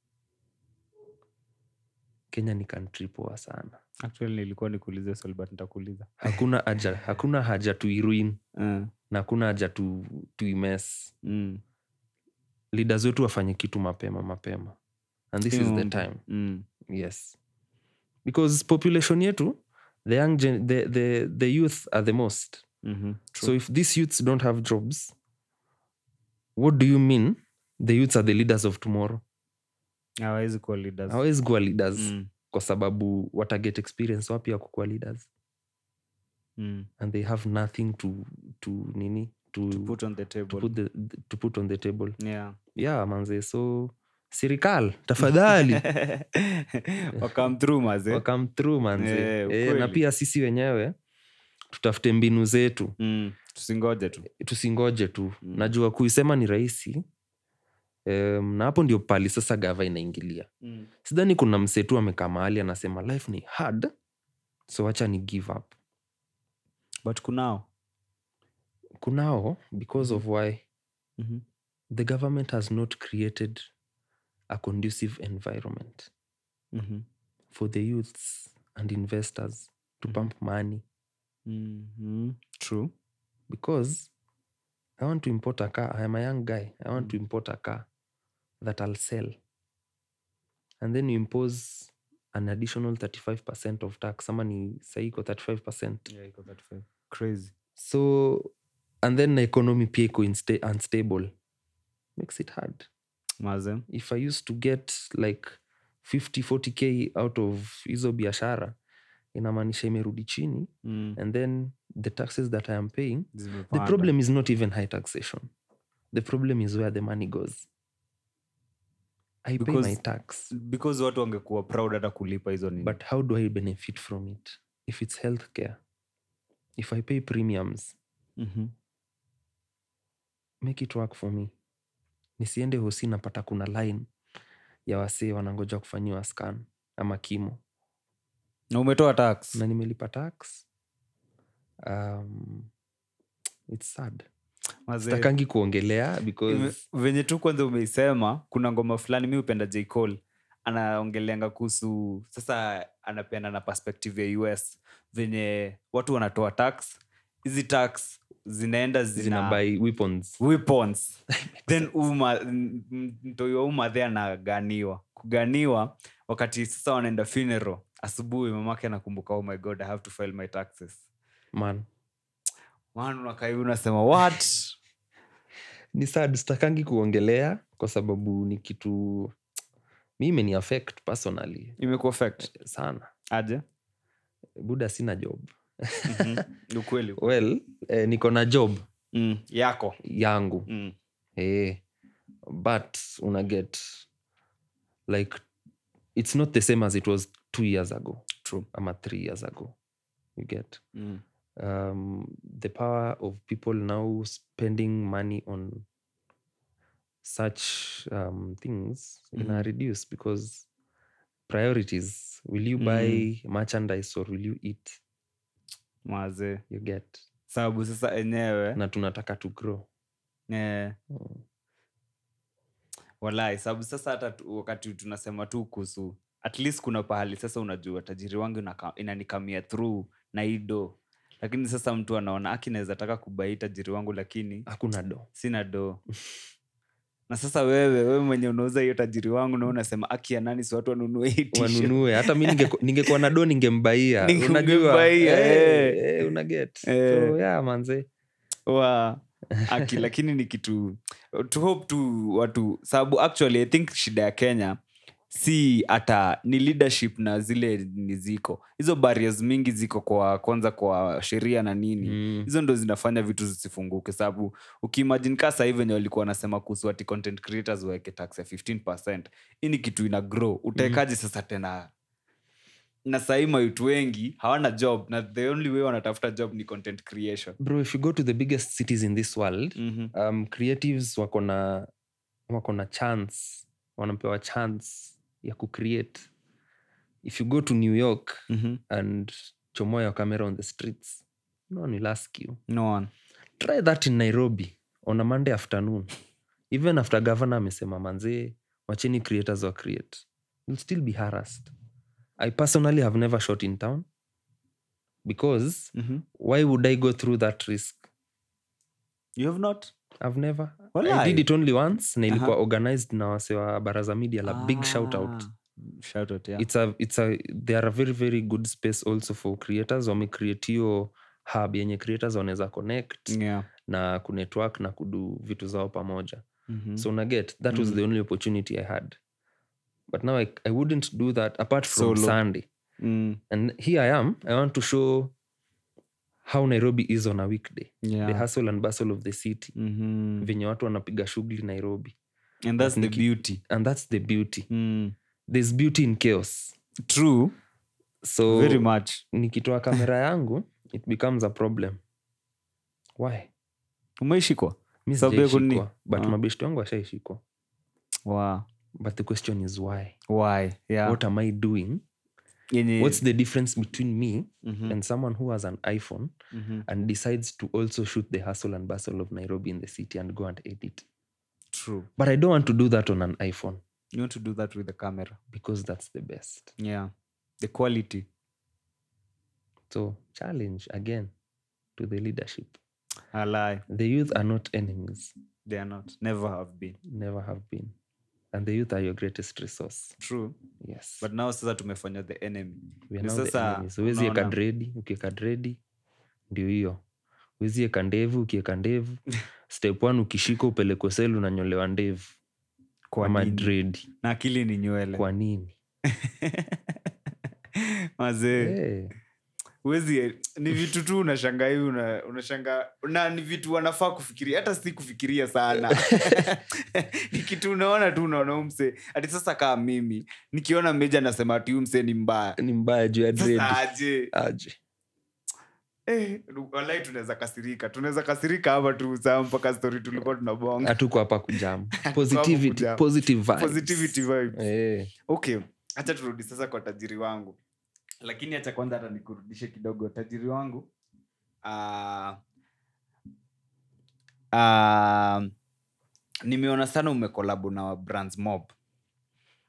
kenya ni country poa sana Actually, nilikuwa nikuulize swali but nitakuuliza. hakuna haja hakuna haja tuiruin Uh, na hakuna haja tu, tuimes mm. leaders wetu wafanye kitu mapema mapema and this is the Mambo. time Mm. yes because population yetu the young gen, the, the, the youth are the most Mhm. so if these youths don't have jobs what do you mean the youths are the leaders of tomorrow hawawezi kuwa leaders. hawezi kuwa leaders Mm. kwa sababu wataget experience wapi ya kukuwa leaders Mm. and they have nothing to, to nini to, To put on the to table. put the, to put on the table Yeah. yeah manze so serikal tafadhali Wakam through maze. wakam through manze Eh, eh, na ukweli. pia sisi wenyewe tutafute mbinu zetu Mm. tusingoje tu tusingoje tu Mm. najua kuisema ni rahisi um, na hapo ndio pali sasa gava inaingilia mm. sidhani kuna msetu amekaa mahali anasema life ni hard so wacha ni give up but kunao kunao because of why mm-hmm. the government has not created a conducive environment Mm-hmm. for the youths and investors to Mhm. pump money Mm-hmm. true because i want to import a car i am a young guy i want to Mm. import a car that i'll sell and then you impose an additional 35 of tax ama ni saiko 35 yeah, iko 35. crazy so and then the economy pia iko insta- unstable makes it hard maze if i used to get like 50 40k out of hizo biashara inamaanisha imerudi chini mm. and then the taxes that i am paying the Zimepanda. problem is not even high taxation the problem is where the money goes i pay my Because- tax because watu wangekuwa proud hata kulipa hizo nini but how do i benefit from it if it's healthcare if i pay premiums mm-hmm. make it work for me nisiende hosi napata kuna line ya wasee wanangoja kufanyiwa scan ama kimo na umetoa tax na nimelipa tax um, it's sad Maze, sitakangi kuongelea ime- because venye tu kwanza umeisema kuna ngoma fulani mi upenda j Cole anaongeleanga kuhusu sasa anapeana na perspective ya us venye watu wanatoa tax hizi tax zinaenda zina, zina buy weapons weapons then uma m- m- mtoi wa umadhe anaganiwa kuganiwa wakati sasa wanaenda funeral asubuhi mamake anakumbuka oh my god i have to file my taxes man man unakai unasema what ni sad sitakangi kuongelea kwa sababu ni kitu mi imeni affect personally imekuwa fact sana aje buda sina job Mhm. Ni ukweli well eh, niko na job mm. yako yangu mm. eh, but una get like it's not the same as it was two years ago True. ama three years ago you get Mm. um, the power of people now spending money on such um, things ina Mhm. reduce because priorities will you buy merchandise or will you eat maze you get sababu sasa enyewe na tunataka to grow eh, Mm. walai sababu sasa hata tu- wakati tunasema tu kuhusu at least kuna pahali sasa unajua tajiri wangu inaka- inanikamia through na ido lakini sasa mtu anaona aki naweza taka kubai tajiri wangu lakini hakuna do sina do na sasa wewe wewe mwenye unauza hiyo tajiri wangu na unasema aki ya nani si watu wanunue hii t-shirt." wanunue hata mi ningeko- ningekuwa na do ningembaia Ninge- unajua ungembaia, eh, eh. eh, unaget Eh. so yeah manze wa aki lakini ni kitu to hope tu watu sababu actually i think shida ya kenya si hata ni leadership na zile ni ziko hizo barriers mingi ziko kwa kwanza kwa sheria na nini Mm. hizo ndo zinafanya vitu zisifunguke sababu ukiimagine kaa sahii venye walikuwa wanasema kuhusu ati content creators waweke tax ya 15 hii ni kitu ina grow utaekaji sasa tena na sahii mayutu wengi hawana job na the only way wanatafuta job ni content creation bro if you go to the biggest cities in this world mm-hmm. um, creatives wako na wako na chance wanapewa chance ya kucreate if you go to new york Mm-hmm. and chomoa your camera on the streets no one will ask you no one try that in nairobi on a monday afternoon even after governor amesema manzee wacheni creators wa create you'll still be harassed i personally have never shot in town because mm-hmm. why would i go through that risk you have not i've never i Walai. did it only once na ilikuwa Aha. organized na wase wa baraza media la big shout out Ah, shout out yeah. it's a, it's a, they are a very very good space also for creators wamecreate hiyo hub yenye creators wanaweza connect yeah. na kunetwork na kudu vitu zao pamoja mm-hmm. so naget that was Mm. the only opportunity i had but now i, I wouldn't do that apart from Solo. sunday mm. and here i am i want to show how nairobi is on a weekday yeah. the hustle and bustle of the city mm-hmm. venye watu wanapiga shughuli nairobi and that's the Niki- beauty and that's the beauty mm. there's beauty in chaos true so very much nikitoa kamera yangu it becomes a problem why umeishikwa mi Sababu ya kunini? sijaishikwa but Ah. mabeshto wangu washaishikwa wow. but the question is why why yeah. what am i doing Yenye- what's the difference between me Mhm, and someone who has an iphone mhm. and decides to also shoot the hustle and bustle of nairobi in the city and go and edit true but i don't want to do that on an iphone you want to do that with the camera because that's the best yeah the quality so challenge again to the leadership I lie the youth are not enemies they are not never have been never have been and the youth are your greatest resource true yes but now sasa tumefanya the enemy We are ni now the sasa enemies. huwezi eka unaona- dredi ukieka dredi ndio hiyo huwezi eka ndevu ukieka ndevu step one ukishika upelekwe selu unanyolewa ndevu Kwa ama nini? dredi na akili ni nywele kwa nini mazee Eh, huwezi ni vitu tu unashanga hivi una, unashanga na ni vitu wanafaa kufikiria hata si kufikiria sana ni kitu unaona tu unaona huyu msee hati sasa kaa mimi nikiona meja nasema ati huyu msee ni mbaya ni mbaya juu ya dredi sasa aje aje eh, walai tunaweza kasirika tunaweza kasirika hapa tu saa mpaka story tulikuwa tunabonga hatuko hapa kujam positivity kujam. positive vibes. positivity vibes Eh, okay hacha turudi sasa kwa tajiri wangu lakini hacha kwanza hata nikurudishe kidogo tajiri wangu uh, uh, nimeona sana umekolabu na brands mob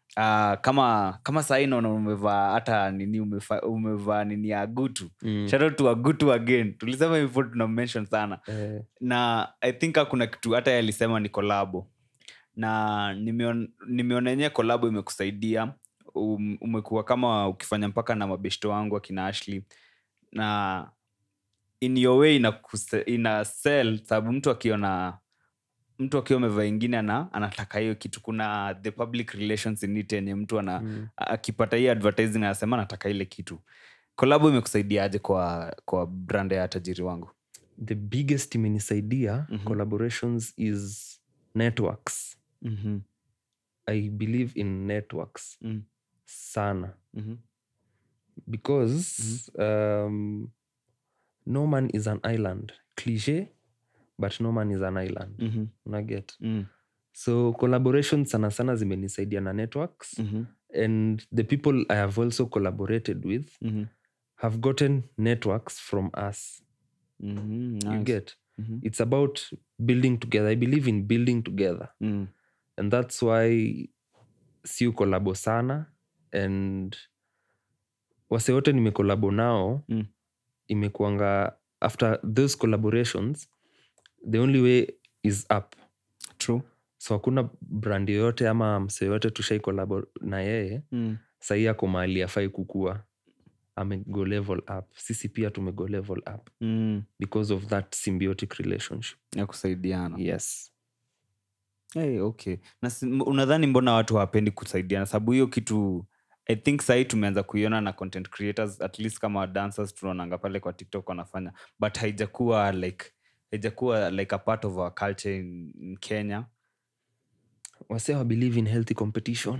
uh, kama kama sahii naona umevaa hata nini umefa, umevaa nini ya gutu Mm. shout out to agutu again tulisema hivyo tuna mention sana Eh, na i think hakuna kitu hata yeye alisema ni kolabo na nimeon- nimeona yenyewe kolabo imekusaidia um, umekuwa kama ukifanya mpaka na mabeshto wangu akina ashley na in your way ina, ina sell sababu mtu akiona mtu akiwa amevaa ingine ana, anataka hiyo kitu kuna the public relations in it yenye mtu ana mm. a- akipata hii advertising anasema anataka ile kitu kolabo imekusaidiaje kwa kwa brand ya tajiri wangu the biggest imenisaidia Mhm. collaborations is networks mm-hmm. i believe in networks Mm. sana Mm-hmm. because um, no man is an island cliche but no man is an island Mm-hmm. unaget Mm. so collaborations sana sana zimenisaidia na networks Mm-hmm. and the people i have also collaborated with Mm-hmm. have gotten networks from us Mm-hmm. you Nice. get Mm-hmm. it's about building together i believe in building together Mm. and that's why siu kolabo sana and wase wote nimekolabo nao Mm. imekuanga after those collaborations the only way is up True. so hakuna brand yoyote ama mse yoyote tushai kolabo na yeye Mm. sahii ako mahali afai kukua amego level up sisi pia tumego level up Mm. because of that symbiotic relationship ya kusaidiana yes hey, okay na si- m- unadhani mbona watu hawapendi kusaidiana sababu hiyo kitu i think sahii tumeanza kuiona na content creators at least kama dancers tunaonanga pale kwa tiktok wanafanya but haijakuwa like haijakuwa like a part of our culture in, in kenya wase wa believe in healthy competition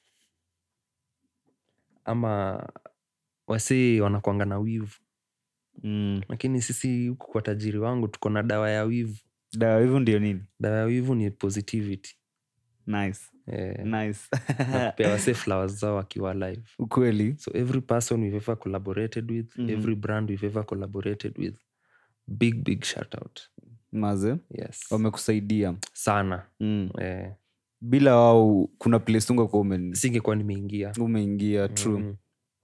ama wase wanakwanga na wivu mm. lakini sisi huku kwa tajiri wangu tuko na dawa ya wivu dawa hivyo ndio nini dawa ya wivu ni positivity nice eh, nice na kupea wase flowers zao wakiwa live ukweli so every person we've ever collaborated with Mhm. every brand we've ever collaborated with big big shout out maze yes wamekusaidia sana mm. eh, bila wao kuna place ungekuwa ume, singekuwa nimeingia umeingia true Mhm.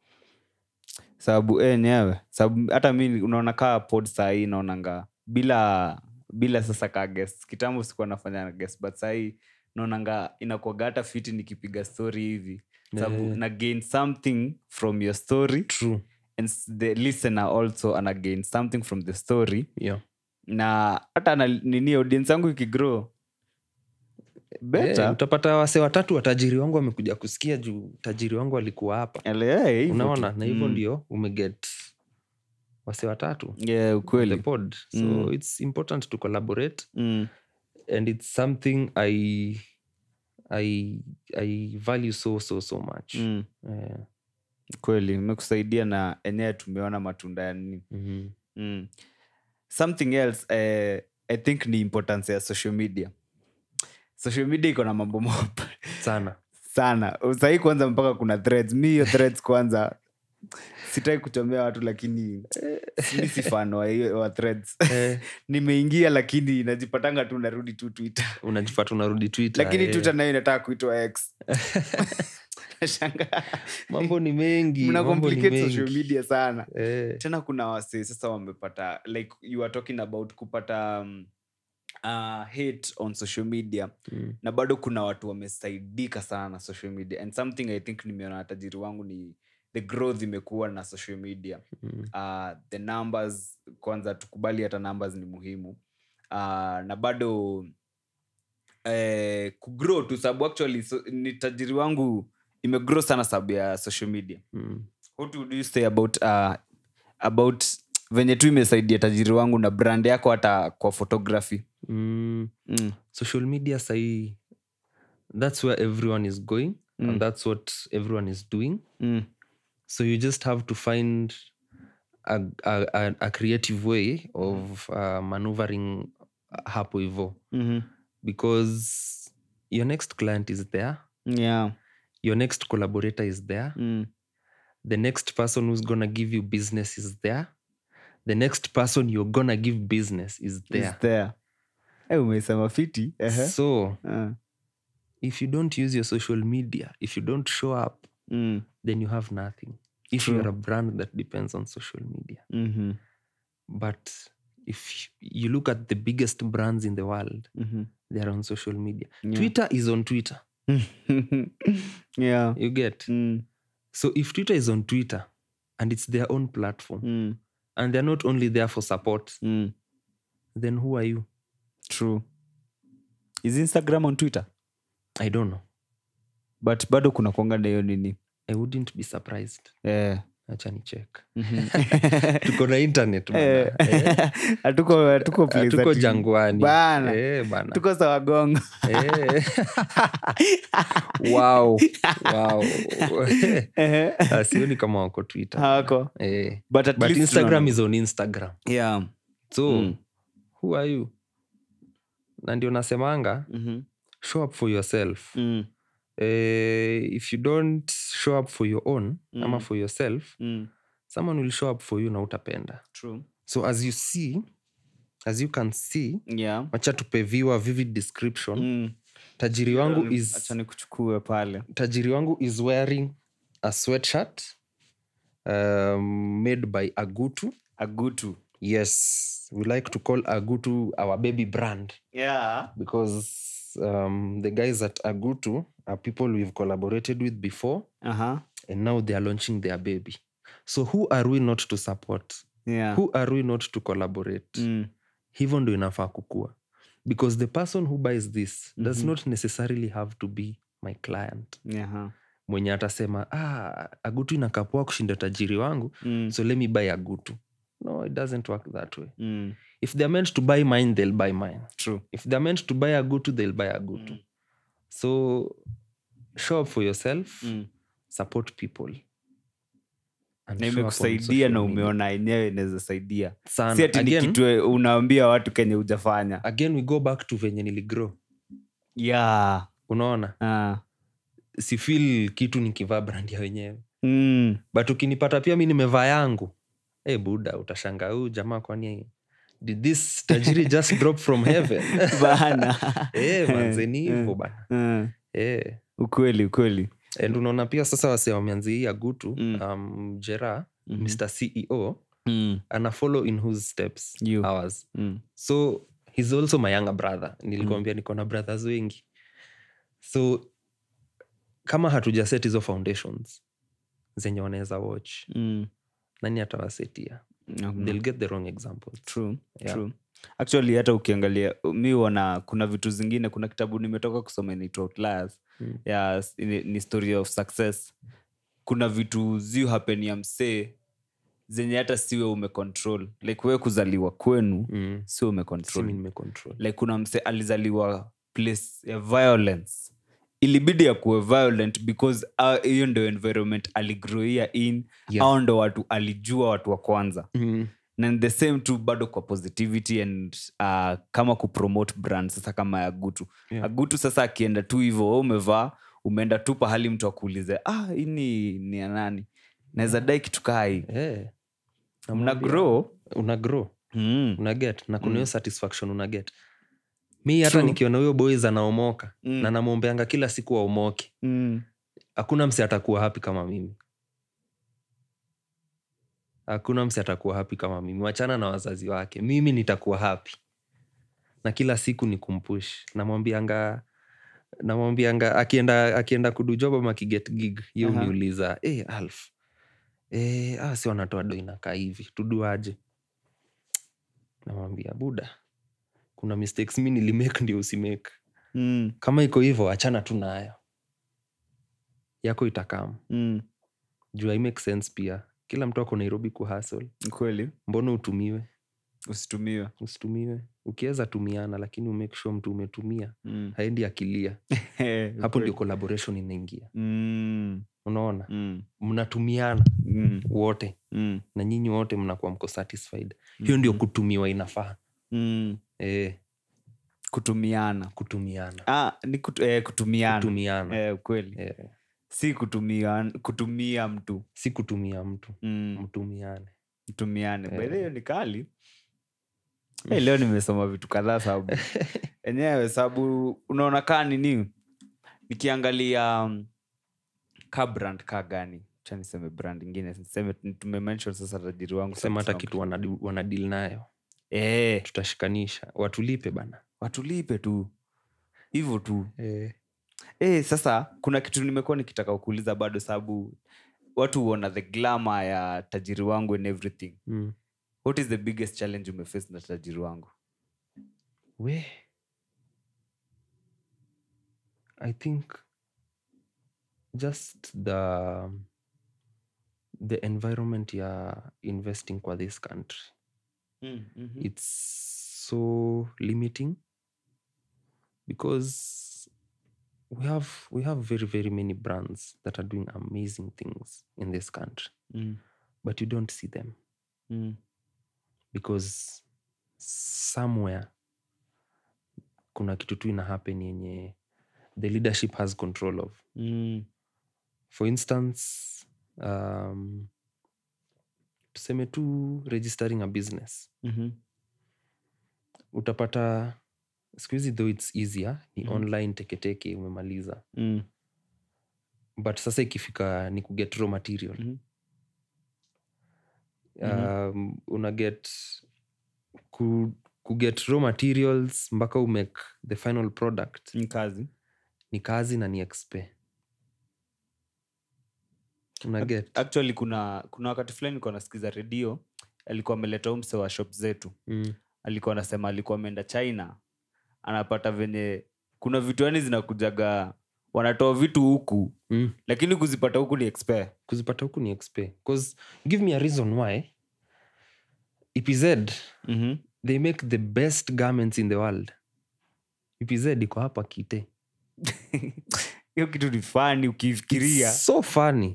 sababu eh, enyewe sababu hata mi unaona kaa pod sahii naonanga bila bila sasa ka guest kitambo sikuwa nafanya guest but sahii naonanga inakuaga hata fiti nikipiga story hivi sababu Eh. na gain something from your story true and s- the listener also ana gain something from the story yeah na hata na nini audience yangu ikigrow better Eh, utapata wase watatu watajiri wangu wamekuja kusikia juu tajiri wangu alikuwa hapa Ele- eh, hivyo unaona tu. na hivyo Mm. ndio umeget wase watatu yeah, the ukweli pod so Mm. it's important to collaborate mm. and it's something i i i value so so so much Mm. Eh, kweli imekusaidia na enyewe tumeona matunda ya nini mhm. mm. something else eh, i think ni importance ya social media social media iko na mambo mop sana sana sahii kwanza mpaka kuna threads mi hiyo threads kwanza sitaki kuchomea watu lakini mi si fan wa hiyo wa threads Eh, nimeingia lakini najipatanga tu narudi tu twitter unajipata unarudi twitter lakini eh. twitter nayo inataka kuitwa x Nashangaa. mambo ni mengi mna mambo ni complicate social mengi. media sana Eh, tena kuna wase sasa wamepata like you are talking about kupata um, uh, hate on social media mm, na bado kuna watu wamesaidika sana na social media and something i think nimeona na tajiri wangu ni the growth imekuwa na social media mm, uh, the numbers kwanza tukubali hata numbers ni muhimu uh, na bado eh, kugrow tu sababu actually so, ni tajiri wangu imegrow sana sababu ya social media mm. what would you say about uh, about venye tu imesaidia tajiri wangu na brand yako hata kwa photography Mm, mm. social media sahii that's where everyone is going Mm. and that's what everyone is doing Mm. so you just have to find a, a, a, a creative way of uh, maneuvering hapo hivo Mm-hmm. because your next client is there yeah your next collaborator is there mm. the next person who's gonna give you business is there the next person you're gonna give business is there Is there Eh, umesema fiti Ehe. so Ah. if you don't use your social media if you don't show up Mm. then you have nothing if True. you're a brand that depends on social media Mhm. but if you look at the biggest brands in the world Mhm. they are on social media Yeah. twitter is on twitter yeah. you get Mm. so if twitter is on twitter and it's their own platform Mm. and they're not only there for support Mm. then who are you True. Is Instagram on Twitter? i don't know But bado kuna kuanga na hiyo nini. i wouldn't be surprised Eh. acha ni check Mhm. tuko na internet bana. Eh. Eh, Hatuko hatuko place tuko ati- jangwani Bana. Eh, bana. Tuko sawa gongo. Eh. wow wow Eh. Ah, sioni kama wako twitter Hawako. eh. But at but least instagram tunaona- is on instagram Yeah. so Mm. who are you na ndio nasemanga Mhm. show up for yourself Mm. eh, if you don't show up for your own Mm. ama for yourself Mm. someone will show up for you na utapenda True. so as you see as you can see Yeah. wacha tupeviwa vivid description Mm. tajiri wangu Acha is nikuchukue pale. tajiri wangu is wearing a sweatshirt um, made by agutu Agutu. yes we like to call agutu our baby brand Yeah. because um, the guys at agutu are people we've collaborated with before Uh-huh. and now they are launching their baby so who are we not to support Yeah. who are we not to collaborate Mm. hivyo ndo inafaa kukua because the person who buys this does Mhm. not necessarily have to be my client Yeah. mwenye atasema ah, agutu inakapoa kushinda tajiri wangu Mm. so let me buy agutu no it doesn't work that way Mm. if they're meant to buy mine they'll buy mine True. if they're meant to buy agutu they'll buy agutu Mm. so show up for yourself Mm. support people and na show up on imekusaidia social na media. umeona yenyewe inaweza saidia Sana. si ati ni Again- kitu unaambia watu kenye ujafanya again we go back to venye niligrow yeah. unaona ah. sifil kitu nikivaa brand ya wenyewe mm. but ukinipata pia mi nimevaa yangu hey, buda utashanga huu jamaa kwani did this tajiri just drop from heaven bana hey, manzeni Eh, hivo bana Mm. hey. ukweli ukweli and unaona pia sasa wase wameanzia hii agutu Mm. um, jera Mhm. mr ceo mm. ana follow in whose steps You. ours Mm. so he's also my younger brother nilikwambia niko na brothers wengi so kama hatuja set hizo foundations zenye wanaweza watch Mm. nani atawasetia Mhm. they'll get the wrong examples True, Yeah. true. actually hata ukiangalia mi wana kuna vitu zingine kuna kitabu nimetoka kusoma inaitwa Outliers, Mm. ya s- ni, ni story of success kuna vitu ziu happen ya msee zenye hata siwe umecontrol like wewe kuzaliwa kwenu mm. sio umecontrol simi nimecontrol like kuna mse alizaliwa place ya violence ilibidi ya kuwe violent because ah, hiyo ndo environment aligrowia in Yeah. au ndo watu alijua watu wa kwanza mm. na the same tu bado kwa positivity and uh, kama kupromote brand sasa kama ya gutu Yeah. agutu sasa akienda tu hivo we umevaa umeenda tu pahali mtu akuulize ah hii ni ni ya nani naweza dai kitu kaa hii hey. mna grow una grow mm. una get na kuna Mm. hiyo satisfaction una get mi hata True. nikiona huyo boys anaomoka Mm. na namwombeanga kila siku aomoke Mm. hakuna msi atakuwa hapi kama mimi hakuna msi atakuwa hapi kama mimi wachana na wazazi wake mimi nitakuwa hapi na kila siku ni kumpush namwambianga namwambianga akienda akienda kudujob ama akiget gig ye Aha. uniuliza hey, alf hey, ah, si wanatoa do inakaa hivi tuduaje namwambia buda kuna mistakes mi nilimake ndio usimake Mm. kama iko hivyo achana tu nayo yako itakam Mm. juu i make sense pia kila mtu ako nairobi kuhasl Ni kweli mbona utumiwe usitumiwe usitumiwe ukiweza tumiana lakini umake sure mtu umetumia mm. haendi akilia hapo ndio collaboration inaingia mm. unaona Mm. mnatumiana Mm. wote Mm. na nyinyi wote mnakuwa mko satisfied hiyo ndio kutumiwa inafaa Mm. e, kutumiana kutumiana ah, ni kutu, eh, kutumiana kutumiana eh, kweli e, si kutumia kutumia mtu si kutumia mtu mm. mtumiane mtumiane Eh. By the way, hiyo ni kali hey, leo nimesoma vitu kadhaa sababu enyewe sababu unaona kaa nini nikiangalia um, ka brand ka gani cha niseme brand ingine niseme tumemention sasa tajiri wangu sema hata Samsung. kitu wanadi- wanadil nayo eh, tutashikanisha watulipe bana watulipe tu hivyo tu eh. eh, sasa kuna kitu nimekuwa nikitaka kuuliza bado sababu watu huona the glamour ya tajiri wangu and everything mm. what is the biggest challenge umeface na tajiri wangu we i think just the the environment ya investing kwa this country mm, mm-hmm. it's so limiting because we have we have very very many brands that are doing amazing things in this country mm, but you don't see them mm, because somewhere kuna kitu tu ina happen yenye the leadership has control of mm, for instance um, tuseme tu registering a business mm-hmm. utapata siku hizi though its easier ni Mhm. online teketeke umemaliza mm, but sasa ikifika ni kuget raw material Mhm. um, una get ku, kuget raw materials mpaka umake the final product ni kazi ni kazi na ni expe una get actually kuna kuna wakati fulani nilikuwa nasikiza redio alikuwa ameleta huu mse wa shop zetu mm. alikuwa anasema alikuwa ameenda china anapata venye kuna vitu yani zinakujaga wanatoa vitu huku Mm. lakini kuzipata huku ni expert. kuzipata huku ni expe bcause give me a reason why epz mm-hmm. they make the best garments in the world epz iko hapa kite hiyo kitu ni fani ukifikiria It's so funny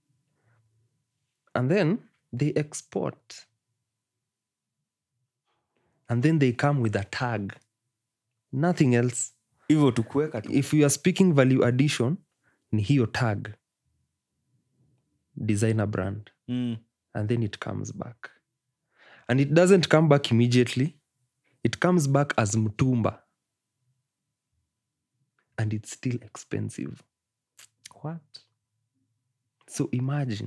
and then they export and then they come with a tag nothing else hivyo tukuweka tu if you are speaking value addition ni hiyo tag designer brand mm. and then it comes back and it doesn't come back immediately it comes back as mtumba and it's still expensive What? so imagine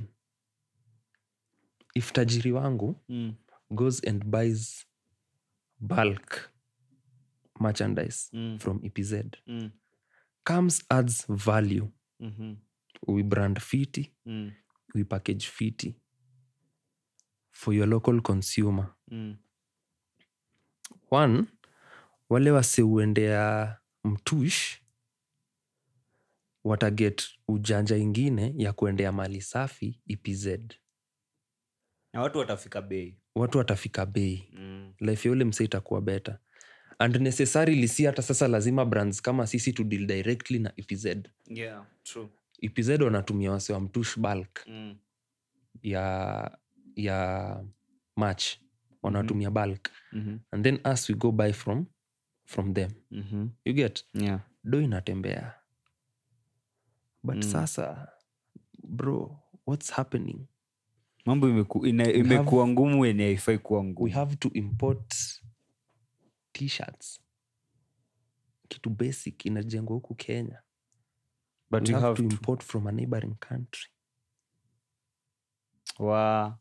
if tajiri wangu Mm. goes and buys bulk merchandise Mm. from epz Mm. comes adds value Mm-hmm. we brand fiti Mm. we package fiti for your local consumer Mm. one wale waseuendea mtush wataget ujanja ingine ya kuendea mali safi epz na watu watafika bei watu watafika bei mm. life ya ule mse itakuwa better and necessarily si hata sasa lazima brands kama sisi to deal directly na epz yeah, true. epz wanatumia wase wa mtush bulk Mm. ya ya match wanatumia bulk Mm-hmm. and then us we go buy from from them Mm-hmm. you get Yeah. do inatembea but Mm. sasa bro what's happening mambo imeku, ina, imekuwa ngumu yenye haifai kuwa we ngumu have to import t-shirts kitu basic inajengwa huku kenya but we you have, have to to. import from a neighboring country Wa-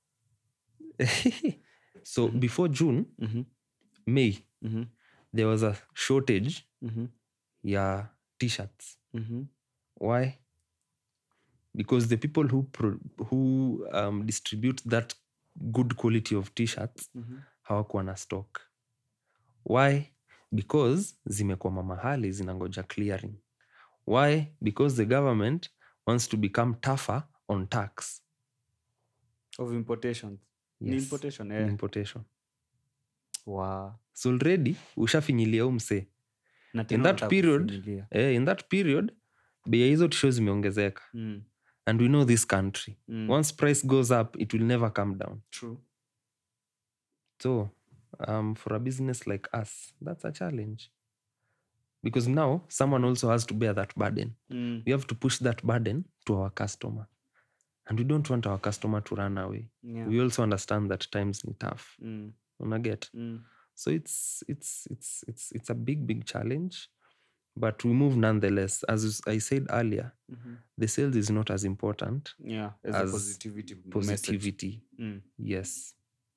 so before june Mhm. may Mhm. there was a shortage Mhm. ya t-shirts Mhm. why because the people who pro- who um, distribute that good quality of t-shirts Mhm. hawakuwa na stock why because zimekwama mahali zinangoja clearing why because the government wants to become tougher on tax of importations ni Yes, importation ni eh. importation Wa- so already ushafinyilia huu msee na in tena that unataka period kufinyilia. eh, in that period bei ya hizo tisho zimeongezeka Mm. and we know this country Mm. once price goes up it will never come down True. so um, for a business like us that's a challenge because now someone also has to bear that burden Mm. we have to push that burden to our customer and we don't want our customer to run away Yeah. we also understand that times ni tough Mm. unaget Mm. so it's it's it's it's it's a big big challenge but we move nonetheless as i said earlier the sales is not as important yeah as, As a positivity message. positivity Mm. yes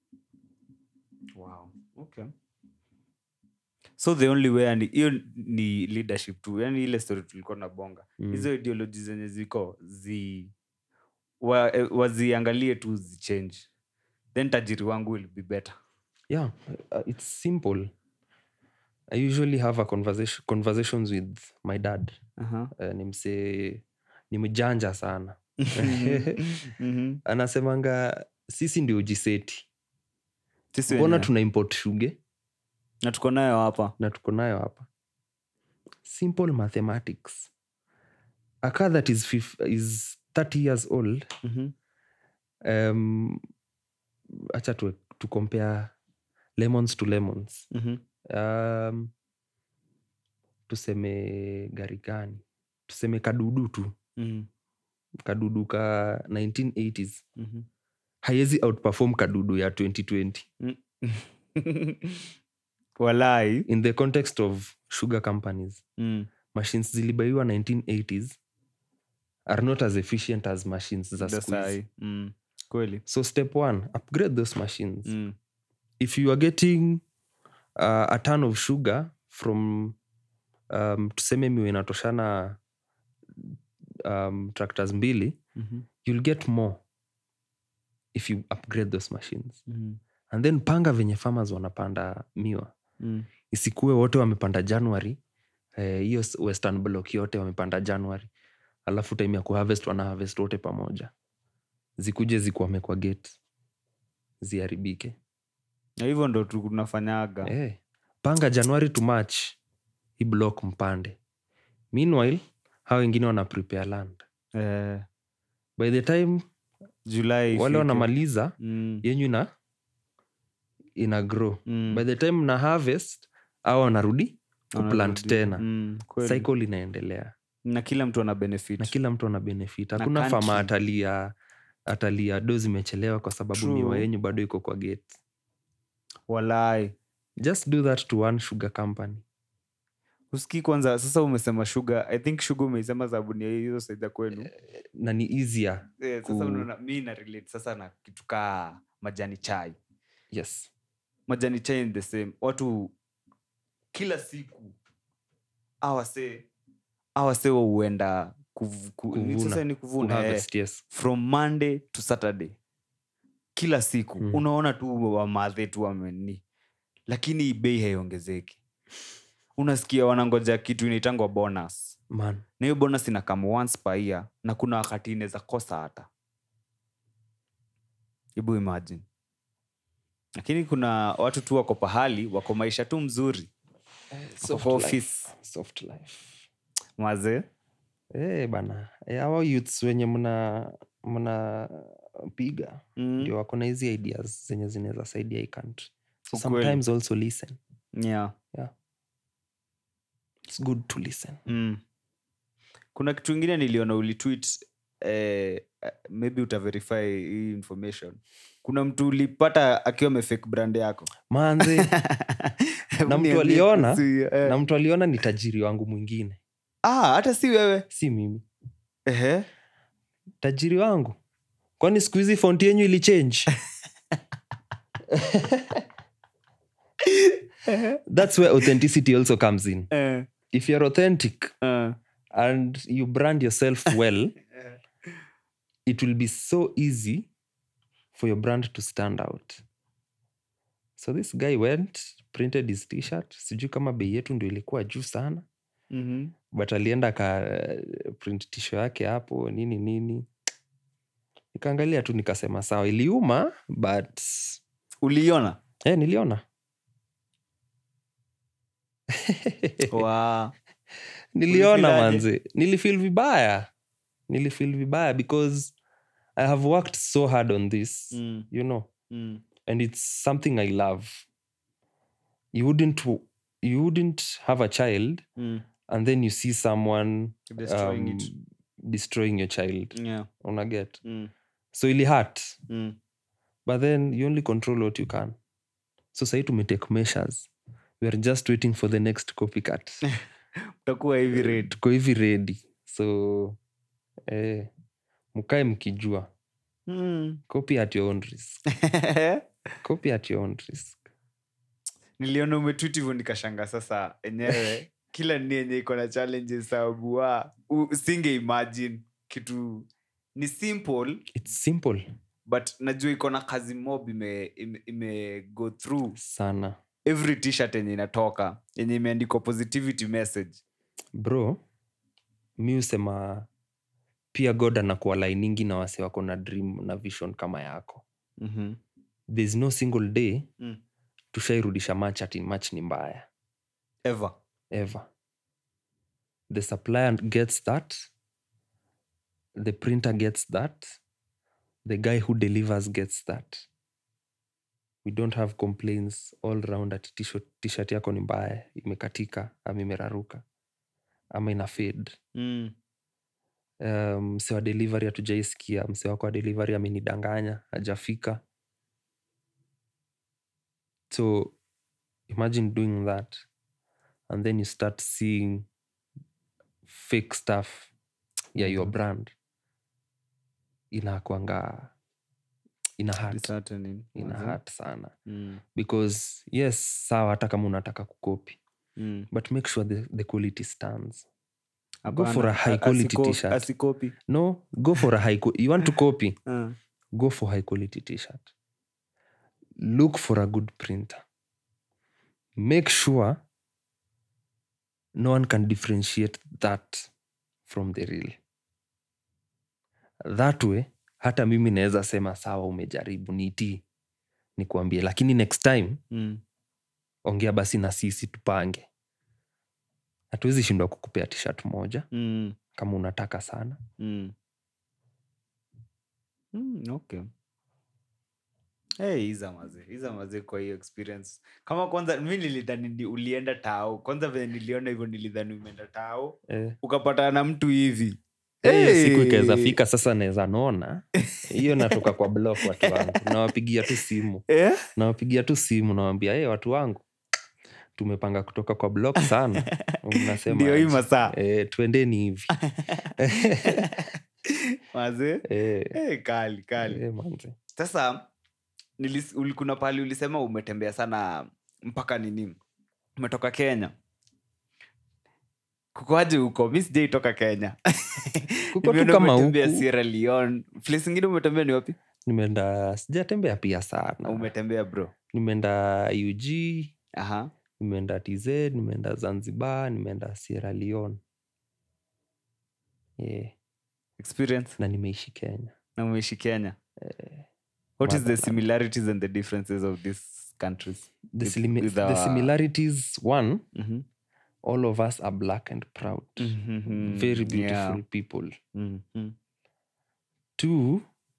wow okay so the only way and hiyo ni leadership tu yani ile story tulikuwa na bonga Mm. hizo ideology zenye ziko zi wa, eh, waziangalie tu zichange then tajiri wangu will be better yeah uh, it's simple i usually have a conversation conversations with my dad uh-huh. uh, ni msee ni mjanja sana Mhm. anasemanga sisi ndio jiseti Sisi mbona wenyewe. tuna import shuge na tuko nayo hapa na tuko nayo hapa simple mathematics a car that is, fif- is 30 years old Mhm. um, acha tu, tu compare lemons to lemons Mhm. um, tuseme gari gani tuseme kadudu tu Mhm. kadudu ka 1980s Mhm. haiwezi outperform kadudu ya 2020 walai in the context of sugar companies mm. machines zilibaiwa 1980s are not as efficient as machines za The siku hizi. sai. Mm. kweli so step one upgrade those machines mm. if you are getting uh, a ton of sugar from um, tuseme miwe inatoshana um, tractors mbili Mhm. you'll get more if you upgrade those machines Mhm. and then panga venye farmers wanapanda miwa Mm. isikuwe wote wamepanda january eh, hiyo s- western block yote wamepanda january alafu time ya kuharvest wana harvest wote pamoja zikuje zikwame kwa gate ziharibike na hivyo ndo tunafanyaga eh, panga january to march hii block mpande meanwhile hao wengine wana prepare land eh, by the time julai wale ifike. wanamaliza mm. yenyu ina ina grow Mm. by the time na harvest au wanarudi kuplant Wanarudi. tena Mm, kweli. cycle inaendelea na kila mtu ana benefit na kila mtu ana benefit Na hakuna fama country. atalia atalia do zimechelewa kwa sababu True. miwa yenyu bado iko kwa gate walai just do that to one sugar company usikii kwanza sasa umesema sugar i think sugar umeisema sababu ni hizo saida kwenu na ni easier eh, sasa ku- unaona mi na relate sasa na kitu kaa majani chai yes majani chai ni the same watu kila siku awase awase huenda kuv, ku, ni Kuvuna. sasa ni kuvuna eh, Kuharvest, yes from monday to saturday kila siku Mm. unaona tu wamadhe tu wameni lakini bei haiongezeki unasikia wanangoja kitu inaitangwa bonus man na hiyo bonus inakam once per year na kuna wakati inaweza kosa hata hebu imagine lakini kuna watu tu wako pahali wako maisha tu mzuri soft kwa life. office. soft life mazee Eh, bana Eh, hawa youths wenye mna mna piga mm. ndio wako na hizi ideas zenye zinaweza saidia hii country so Ukweli. sometimes also listen yeah. it's good to listen mm. kuna kitu ingine niliona ulitwit eh, eh, maybe utaverify hii information kuna mtu ulipata akiwa amefake brand yako manze Hebu Na mtu niambie aliona? kuhusu hiyo, eh. na mtu aliona ni tajiri wangu mwingine ah, hata si wewe si mimi Ehe. tajiri wangu kwani siku hizi fonti yenyu ilichange that's where authenticity also comes in Eh, if you're authentic eh. and you brand yourself well it will be so easy for your brand to stand out so this guy went printed his t-shirt sijui kama bei yetu ndio ilikuwa juu sana Mhm. but alienda ka print tisho yake hapo nini nini nikaangalia tu nikasema sawa iliuma but uliiona eh, niliona Wa- niliona Ulifilaje? manze nilifil vibaya nilifil vibaya because i have worked so hard on this Mm, you know mm, and it's something i love you wouldn't w- you wouldn't have a child mm. and then you see someone Destroying um, it. destroying your child Yeah. unaget Mm, so ili hurt mm. but then you only control what you can so sahi tumetake measures we are just waiting for the next copycat utakuwa hivi red tuko hivi redi so eh, mkae mkijua mm. copy at your own risk copy at your own risk niliona umetwit hivyo nikashanga sasa enyewe kila ni yenye iko na challenges sababu wa u- singe imagine kitu ni simple its simple but najua iko na kazi mob ime, ime, ime go through sana every t-shirt yenye inatoka yenye imeandikwa positivity message bro mi husema pia god anakuwa lainingi na wase wako na dream na vision kama yako mm-hmm. thereis no single day mm. tushairudisha match ati match ni mbaya ever ever the supplier gets that the printer gets that the guy who delivers gets that we don't have complaints all round ati t-shirt- t-shirt yako ni mbaya imekatika ama imeraruka ama ina fade mm. um, mse wa delivery hatujaisikia mse wako wa delivery amenidanganya hajafika so imagine doing that and then you start seeing fake stuff ya your Mhm. brand inakwanga ina hurt, Disheartening. ina Mazee. hurt sana Mm. because yes sawa hata kama unataka kukopi Mm. but make sure the, the quality stands Go Hapana, for a high a- quality asiko- t-shirt. asikopi no go for a high qu- you want to copy uh. go for high quality t-shirt look for a good printer make sure no one can differentiate that from the real that way hata mimi naweza sema sawa umejaribu nitii nikuambie lakini next time mm. ongea basi na sisi tupange hatuwezi shindwa kukupea t-shirt moja Mm. kama unataka sana Mm. Mm, okay hey, iza maze iza maze kwa hiyo experience kama kwanza mi nilidhani ni ulienda tao kwanza venye niliona hivyo nilidhani umeenda tao eh. ukapatana na mtu hivi hiyo siku ikaweza Hey! fika sasa naweza naona hiyo natoka kwa block watu wangu nawapigia tu simu Eh? nawapigia tu simu nawambia hey, watu wangu tumepanga kutoka kwa block sana mnasema ndio hii aje? masaa eh, twendeni hivi maze eh, hey, kali kali eh, manze. sasa nilis, uli- kuna pahali ulisema umetembea sana mpaka nini umetoka kenya kukoaje huko mi sijaitoka kenya Kuko tu Nimeona kama umetembea huku. Sierra Leone. place ingine umetembea ni wapi nimeenda sijatembea pia sana umetembea bro nimeenda ug aha nimeenda tz nimeenda zanzibar nimeenda sierra leone yeah. experience na nimeishi kenya na umeishi kenya what is the motherland. similarities and the differences of these countries the, With- simi- with the our- similarities one Mhm. all of us are black and proud Mhm. very beautiful Yeah. people Mhm. two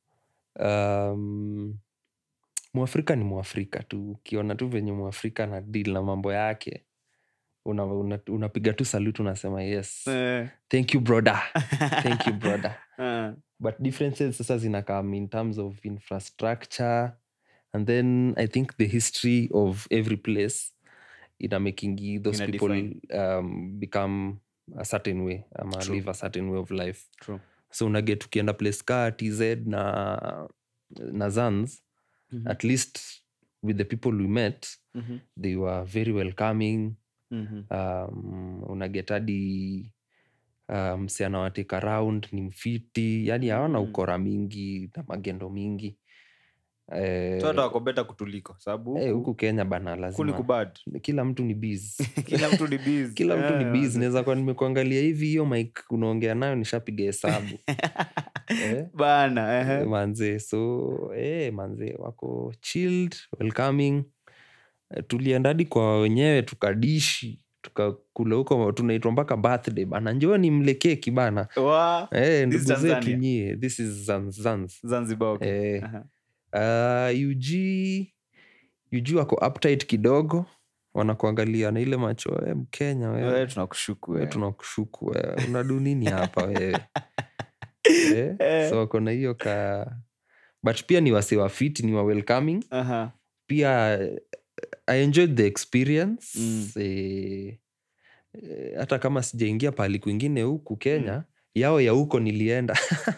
um, mwafrika ni mwafrika tu ukiona tu venye mwafrika na deal na mambo yake unapiga una, unapiga tu salute unasema yes Eh. thank you brother thank you brother Ah. but differences sasa zinakam in terms of infrastructure and then i think the history of every place ina making those Ina people define. um, become a certain way ama True. live a certain way of life True. so unaget ukienda place ka tz na na zans Mhm. at least with the people we met Mhm. they were very welcoming Mhm. um, unaget hadi um, msi anawateka round ni mfiti yani hawana Mm. ukora mingi na magendo mingi Eh, so hata wako beta kutuliko sababu eh, huku- huku kenya bana huku ni lazima kubad kila mtu ni bs kila mtu ni busy. kila mtu ni Eh, bs manze. naweza kuwa nimekuangalia hivi hiyo mike unaongea nayo nishapiga hesabu Eh? bana ehe. manze so eh, manze wako chilled welcoming Eh, tulienda hadi kwa wenyewe tukadishi tukakula huko tunaitwa mpaka birthday bana njoni mle keki bana Wa- eh, This ndugu zetu Tanzania? nyie this is zanzans zanzibar okay. eh, Aha. uh, ug ug wako uptight kidogo wanakuangalia na ile macho eh, mkenya Wewe wewe tunakushuku wewe wewe. tunakushuku wewe unadu nini hapa wewe eh? Eh. so wako na hiyo ka but pia ni wase wafiti ni wa welcoming Aha. pia eh, i enjoyed the experience Mm. eh, hata kama sijaingia pahali kwingine huku kenya yao ya huko nilienda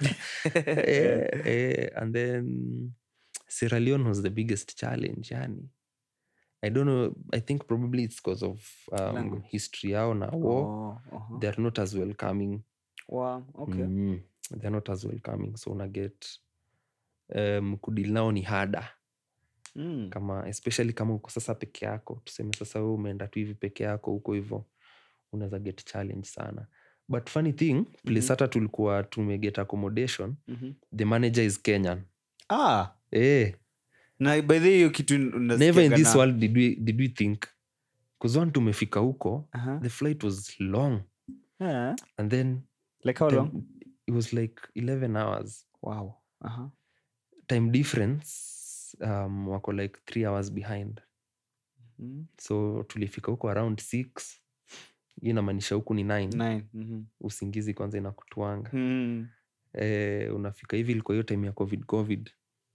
eh, eh, and then Sierra Leone was the biggest challenge yani i don't know i think probably it's because of um, Language. history yao na war Oh, uh-huh. they're not as welcoming Wow, okay. mm, they're not as welcoming so una get um, kudil nao ni hada Mm. kama especially kama uko sasa peke yako tuseme sasa we umeenda tu hivi peke yako huko hivo unaweza get challenge sana but funny thing place Mhm. hata tulikuwa tumeget accommodation Mhm. the manager is kenyan Ah, eh, na by the way, hiyo kitu never in unasikiaga this na- world did we, did we think kuzwan tumefika huko Aha. the flight was long Yeah. and then Like how time- long? it was like 11 hours Wow. Aha. time difference um, wako like three hours behind Mm. so tulifika huko around six hii inamaanisha huku ni nine Nine. Mhm. usingizi kwanza inakutwanga Mm. eh, unafika hivi ilikuwa hiyo time ya covid covid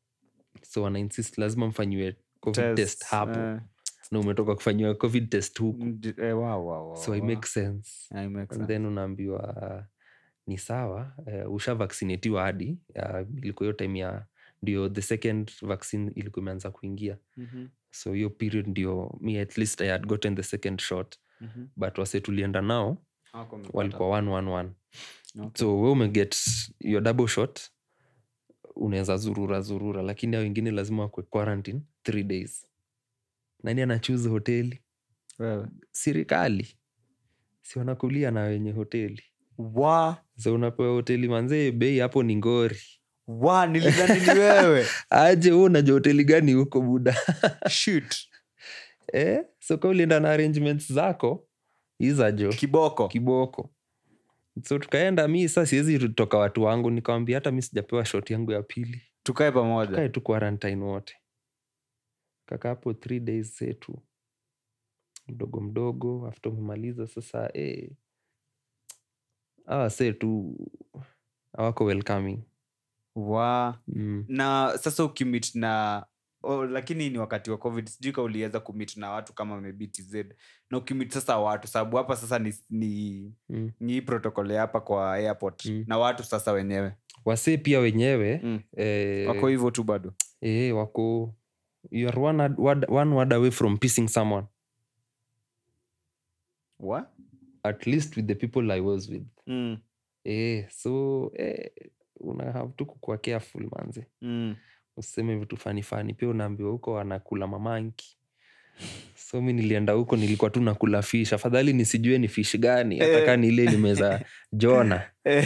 so wana insist lazima mfanyiwe covid test, Test, hapo eh, na umetoka kufanyiwa covid test huku ndi- eh, wow, wow, wow, so it wow. makes sense Yeah, it makes and sense. then unaambiwa ni sawa uh, usha vaccinatiwa hadi uh, ilikuwa hiyo time ya ndio the second vaccine ilikuwa imeanza kuingia Mhm. so hiyo period ndio me at least i had gotten the second shot Mhm. but wase tulienda nao Hawako wamepata. walikuwa one, one, one. Okay. so we umeget your double shot unaweza zurura zurura lakini hao wengine lazima wakwe quarantine three days nani anachuza hoteli Wewe. serikali si wanakulia na wenye hoteli Wa- so unapewa hoteli manzee bei hapo ni ngori wa, nilidhani ni wewe aje hu unajua hoteli gani huko buda Shoot. eh? so ka ulienda na arrangements zako izajo kiboko kiboko so tukaenda mi sa siwezi toka watu wangu nikawambia hata mi sijapewa shot yangu ya pili tukae pamoja tukae tu quarantine wote kaka hapo three days zetu mdogo mdogo after umemaliza sasa eh, awa se tu awako welcoming wa mm. na sasa ukimit na oh, lakini ni wakati wa covid sijui ka uliweza kumit na watu kama maybe tz na ukimit sasa watu sababu hapa sasa ni, ni, Mm. ni hii protocol ya hapa kwa airport Mm. na watu sasa wenyewe wasee pia wenyewe mm. eh, wako hivyo tu bado eh, wako you are one, ad- word, one word away from pissing someone wa at least with the people i was with mm. eh, so eh, una have tu kukua careful manze Mm. useme vitu fani fani pia unaambiwa huko anakula mamanki so mi nilienda huko nilikuwa tu nakula fish afadhali nisijue ni fish gani hata Eh. kaa ni ile limeza jona Eh.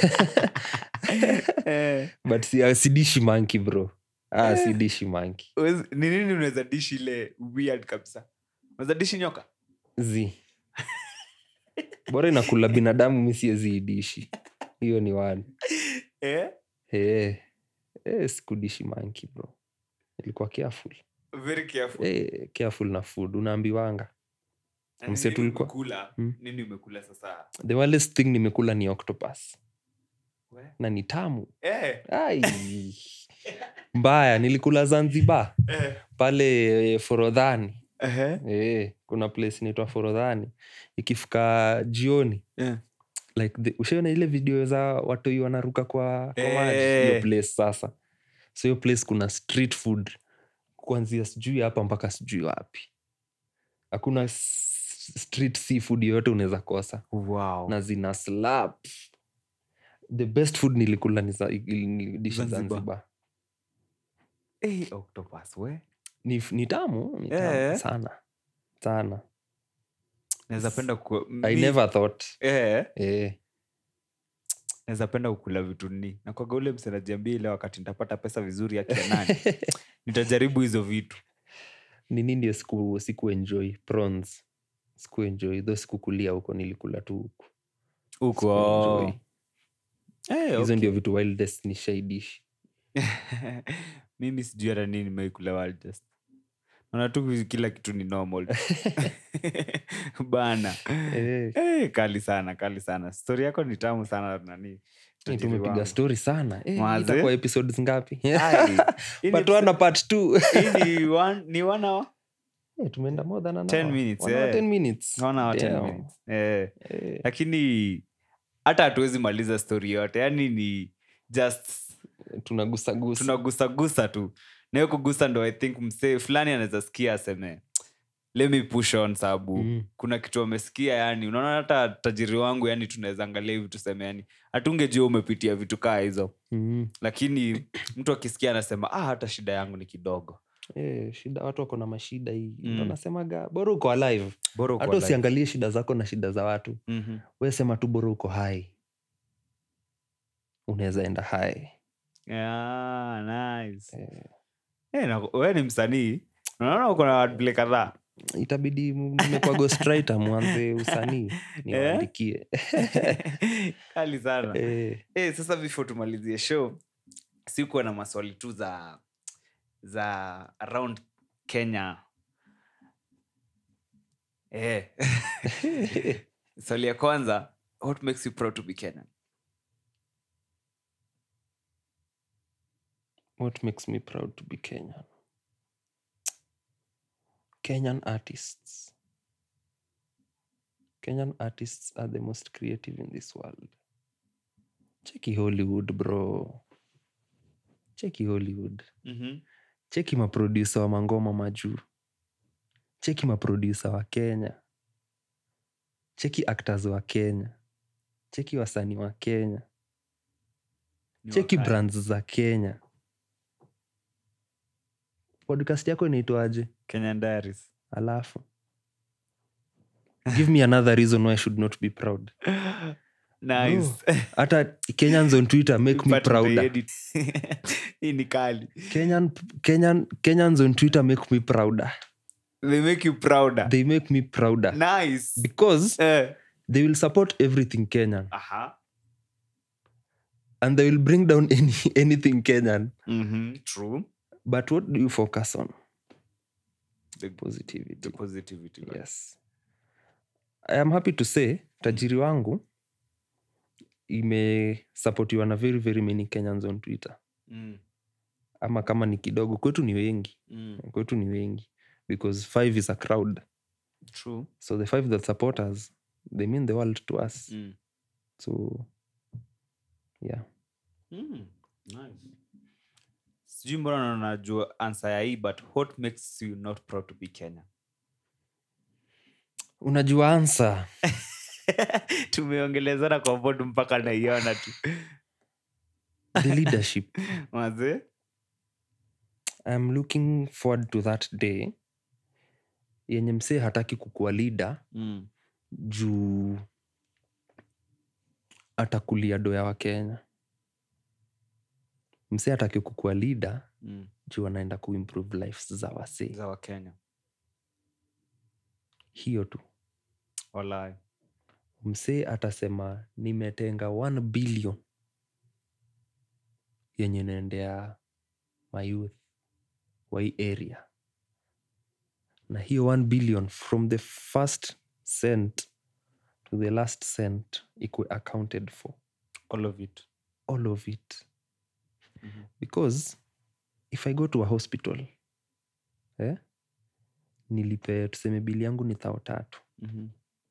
Eh. but si, sidishi manki bro ah, sidishi manki Wezi- ni nini unaweza dishi ile weird kabisa unaweza dishi nyoka zi bora inakula binadamu mi siwezi idishi hiyo ni wani eh? hey, hey, sikudishi manki bro ilikuwa careful very careful hey, careful na food unaambiwanga Na mse nini tulikuwa- umekula? Mm. nini umekula sasa the wildest thing nimekula ni octopus We? na ni tamu eh. Ai. mbaya nilikula zanzibar Eh. pale eh, forodhani Ehe. e, kuna place inaitwa forodhani ikifika jioni Eh. like the, ushaona ile video za watoi wanaruka kwa, kwa maji Eh. hiyo place sasa so hiyo place kuna street food kuanzia sijui hapa mpaka sijui wapi hakuna s- street seafood yoyote unaweza kosa wow. na zina slap the best food nilikula ni za- ili- ni dishi Zanzibar. zanzibar Eh, octopus we ni, ni tamu ni tamu Eh. sana sana naweza penda ku- i mi- never thought eh, eh, naweza penda kukula vitu ni nakwaga ule msenajiambia ile wakati nitapata pesa vizuri ya nani nitajaribu hizo vitu nini ndio siku, siku enjoy prawns siku enjoy tho sikukulia huko nilikula tu huku huko Sikuenjoy. Eh, hizo okay. ndio vitu wildest ni shaidishi mimi sijui hata nini nimeikula wildest naona tu kila kitu ni normal bana eh, Eh, kali sana kali sana stori yako ni tamu sana nani eh, tajiri tumepiga wangu. stori sana eh, Mwaze. itakuwa episodes ngapi Ai, hii ni but one part two hii ni one- ni one hour? Eh, tumeenda more than an 10 hour. minutes, One hour, eh. 10 minutes. Naona wa 10 Damn. minutes. Eh, Eh, lakini hata hatuwezi maliza story yote yani ni just tunagusagusa tunagusagusa tu nayo kugusa ndo i think msee fulani anaweza sikia aseme let me push on sababu Mm. kuna kitu amesikia yani unaona hata tajiri wangu yani tunaweza angalia hivi tuseme yani hatungejua umepitia vitu kaa hizo Mm. lakini mtu akisikia anasema ah, hata shida yangu ni kidogo Eh, shida watu wako na mashida hii Mm. mm. anasemaga bora uko alive bora uko hata alive. usiangalie shida zako na shida za watu Mhm. we sema tu bora uko hai unaweza enda hai Yeah, nice. Eh. Eh, na- we ni msanii unaona uko na wordplay kadhaa itabidi m- nimekuwa ghostwriter mwanze usanii niwaandikie kali sana Eh, Eh, sasa before tumalizie show sikuwa na maswali tu za za around kenya eh. swali ya kwanza what makes you proud to be kenyan what makes me proud to be kenyan kenyan artists kenyan artists are the most creative in this world cheki hollywood bro cheki hollywood mm-hmm. cheki maprodusa wa mangoma majuu cheki maprodusa wa kenya cheki actors wa kenya cheki wasanii wa kenya cheki brands za kenya podcast yako inaitwaje kenyan diaries alafu give me another reason why i should not be proud nice hata kenyans on twitter make me But prouder umeedit. hii ni kali Kenyan, Kenyan, kenyans on twitter make me prouder they make you prouder they make me prouder nice because eh. they will support everything kenyan aha and they will bring down any, anything kenyan mm-hmm. true but what do you focus on the, positivity the positivity right? yes i am happy to say tajiri wangu imesapotiwa na very very many kenyans on twitter mm. ama kama ni kidogo kwetu ni wengi Mm. kwetu ni wengi because five is a crowd true so the five that support us they mean the world to us mm. so yeah Mm. nice sijui mbona najua ansa ya hii but what makes you not proud to be kenya unajua ansa tumeongelezana kwa bod mpaka naiona tu the leadership mazee i'm looking forward to that day yenye msee hataki kukuwa leader mm. juu atakulia doya wa kenya msee hataki kukuwa leader mm. juu anaenda kuimprove lives za wasee za wakenya hiyo tu walai msee atasema nimetenga 1 billion yenye naendea mayouth wa hii area na hiyo 1 billion from the first cent to the last cent ikwe accounted for all of it all of it Mhm. because if i go to a hospital eh, nilipe tuseme bili yangu ni thao tatu mm-hmm.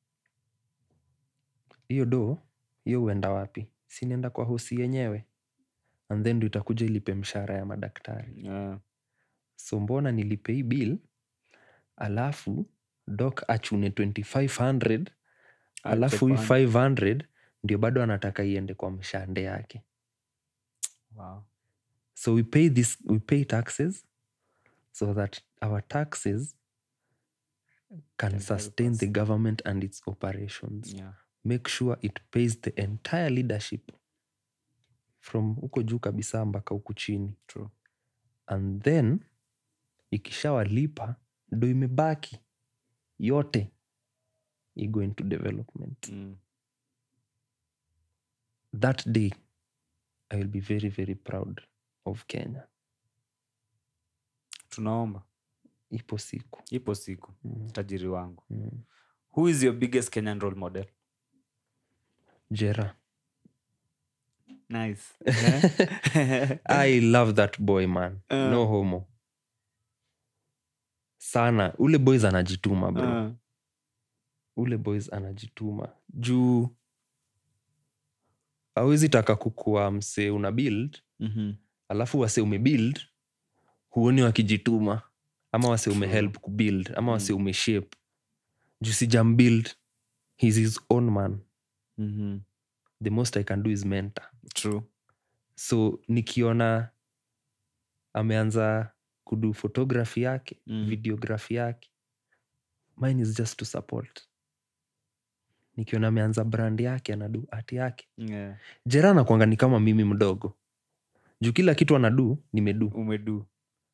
hiyo do hiyo huenda wapi sinaenda kwa hosi yenyewe and then ndo itakuja ilipe mshahara ya madaktari yeah. so mbona nilipe hii bill alafu dok achune 2500 alafu hii 500 ndio bado anataka iende kwa mshande yake wow. so we pay this we pay taxes so that our taxes can help sustain us. the government and its operations yeah. make sure it pays the entire leadership from huko juu kabisa mpaka huku chini true and then ikishawalipa ndo imebaki yote igo into development mm. that day i will be very very proud of kenya tunaomba ipo siku ipo siku mm. tajiri wangu Mm. who is your biggest kenyan role model jera nice i love that boy man Uh. no homo sana ule boys anajituma bro Ah. ule boys anajituma juu awezi taka kukua msee una build Mhm. alafu wase umebuild huoni wakijituma ama wase True. umehelp kubuild ama wase Mm. umeshape juu sijambuild he's his own man Mhm. the most i can do is mentor True. so nikiona ameanza kudu photography yake Mm. videography yake mine is just to support nikiona ameanza brand yake anadu art yake Yeah. jera anakwanga ni kama mimi mdogo juu kila kitu anadu nimedu umedu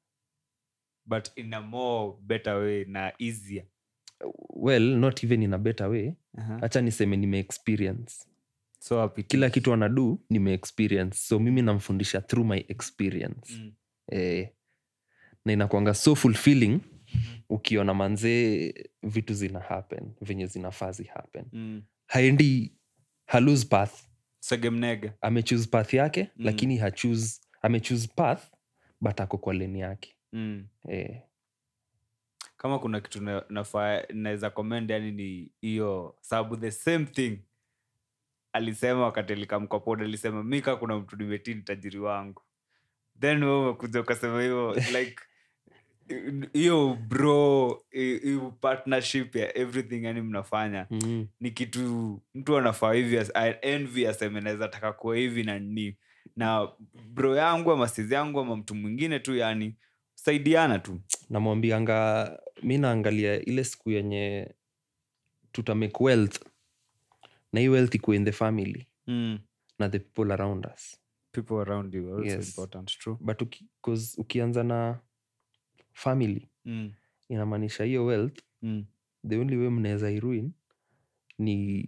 but in a more better way na easier well not even in a better way uh-huh. hacha niseme nimeexperience so happy kila kitu anadu nimeexperience so mimi namfundisha through my experience mm. eh, na inakwanga so fulfilling ukiona manzee vitu zina happen venye zinafaa zi happen Mm. haendi halose path segemnege amechuse path yake Mm. lakini hachuse amechuse path but ako kwa leni yake mm. eh, kama kuna kitu na- nafaa naweza comment yani ni hiyo sababu the same thing alisema wakati alikamkwapoda alisema mi kaa kuna mtu nimetii ni tajiri wangu then we umekuja ukasema hivyo like hiyo bro hi- hiyo partnership ya everything yani mnafanya mm, ni kitu mtu anafaa hivi as- I envy aseme naweza taka kuwa hivi na ni na bro yangu ama sizi yangu ama mtu mwingine tu yani saidiana tu namwambianga mi naangalia ile siku yenye tutamake wealth na hii wealth ikuwe in the family mm. na the people around us people around you are also Yes. important true but uki, 'cause ukianza na family mm. inamaanisha hiyo wealth Mm. the only way mnaweza iruin ni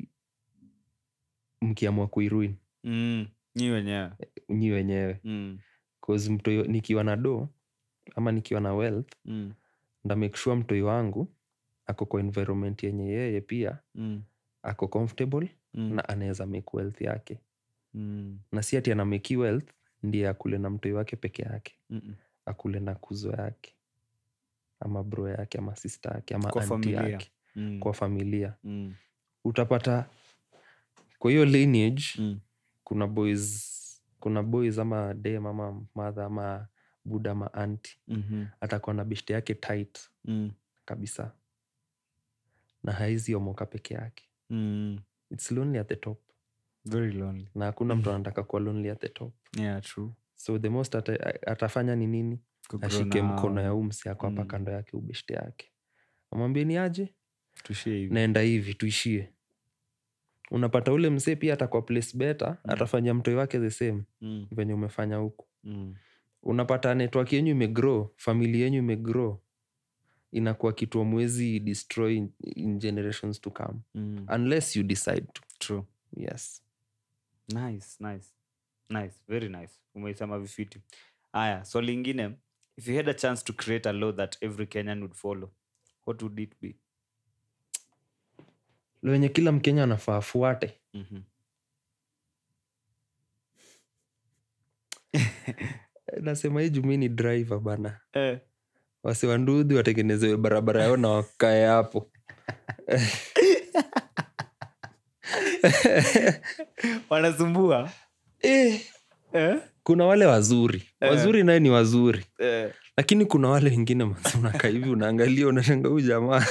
mkiamua kuiruin Mm. nyi wenyewe nyi wenyewe mm. 'Cause mtoi nikiwa na do ama nikiwa na wealth Mm. nda make sure mtoi wangu ako kwa environment yenye yeye pia Mm. ako comfortable Mm. na anaweza make wealth yake Mm. na si ati anameki wealth ndiye akule na mtoi wake peke yake Mm-mm. akule na kuzo yake ama bro yake ama sister yake ama Kwa anti familia. yake Mm. kwa familia Mm. utapata kwa hiyo lineage Mm. kuna boys kuna boys ama dem ama madha ama buda ama anti Mhm. atakuwa na beshte yake tight Mm. kabisa na haizi omoka peke yake Mm. its lonely at the top very lonely na hakuna mtu anataka kuwa lonely at the top yeah true so the most ata, atafanya ni nini Kugrow ashike now. mkono ya umsi ako hapa Mm. kando yake ubeshte yake amwambie ni aje tushie hivi naenda hivi tuishie unapata ule msee pia atakuwa place better Mm. atafanyia mtoi wake the same mm. venye umefanya huku Mm. unapata network yenyu imegrow famili yenyu imegrow inakuwa kitu amwezi destroy in, in generations to come Mm. unless you decide to true yes nice nice nice very nice umeisema vifiti aya so lingine if you had a chance to create a law that every kenyan would follow what would it be lo wenye kila mkenya anafaa afuate mm-hmm. nasema hii jumi ni driver bana eh. wasiwandudhi watengenezewe barabara yao na wakae hapo wanasumbua eh, eh? kuna wale wazuri Eh. wazuri naye ni wazuri Eh. lakini kuna wale wengine manzi unakaa hivi unaangalia unashanga huu jamaa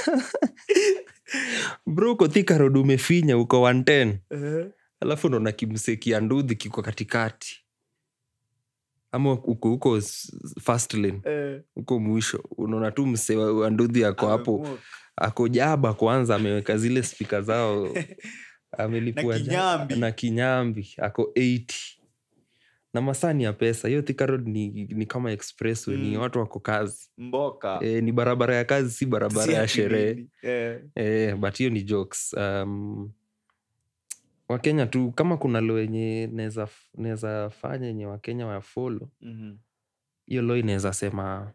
bro uko Thika Road umefinya uko 110 Eh. alafu unaona kimseki ya ndudhi kiko katikati ama uko huko s- fast lane Eh. huko mwisho unaona tu mse wa wa ndudhi ako hapo Amemuoka. ako jaba kwanza ameweka zile spika zao amelipua Na ja- kinyambi. na kinyambi ako 80 na masani ya pesa hiyo Thika Road ni, ni kama expressway ni Mm. watu wako kazi mboka e, ni barabara ya kazi si barabara Si ya ati sherehe nini. Eh. e, but hiyo ni jokes um, wakenya tu kama kuna lo yenye naweza f- naweza fanya yenye wakenya wafolo Mhm. hiyo lo inaweza sema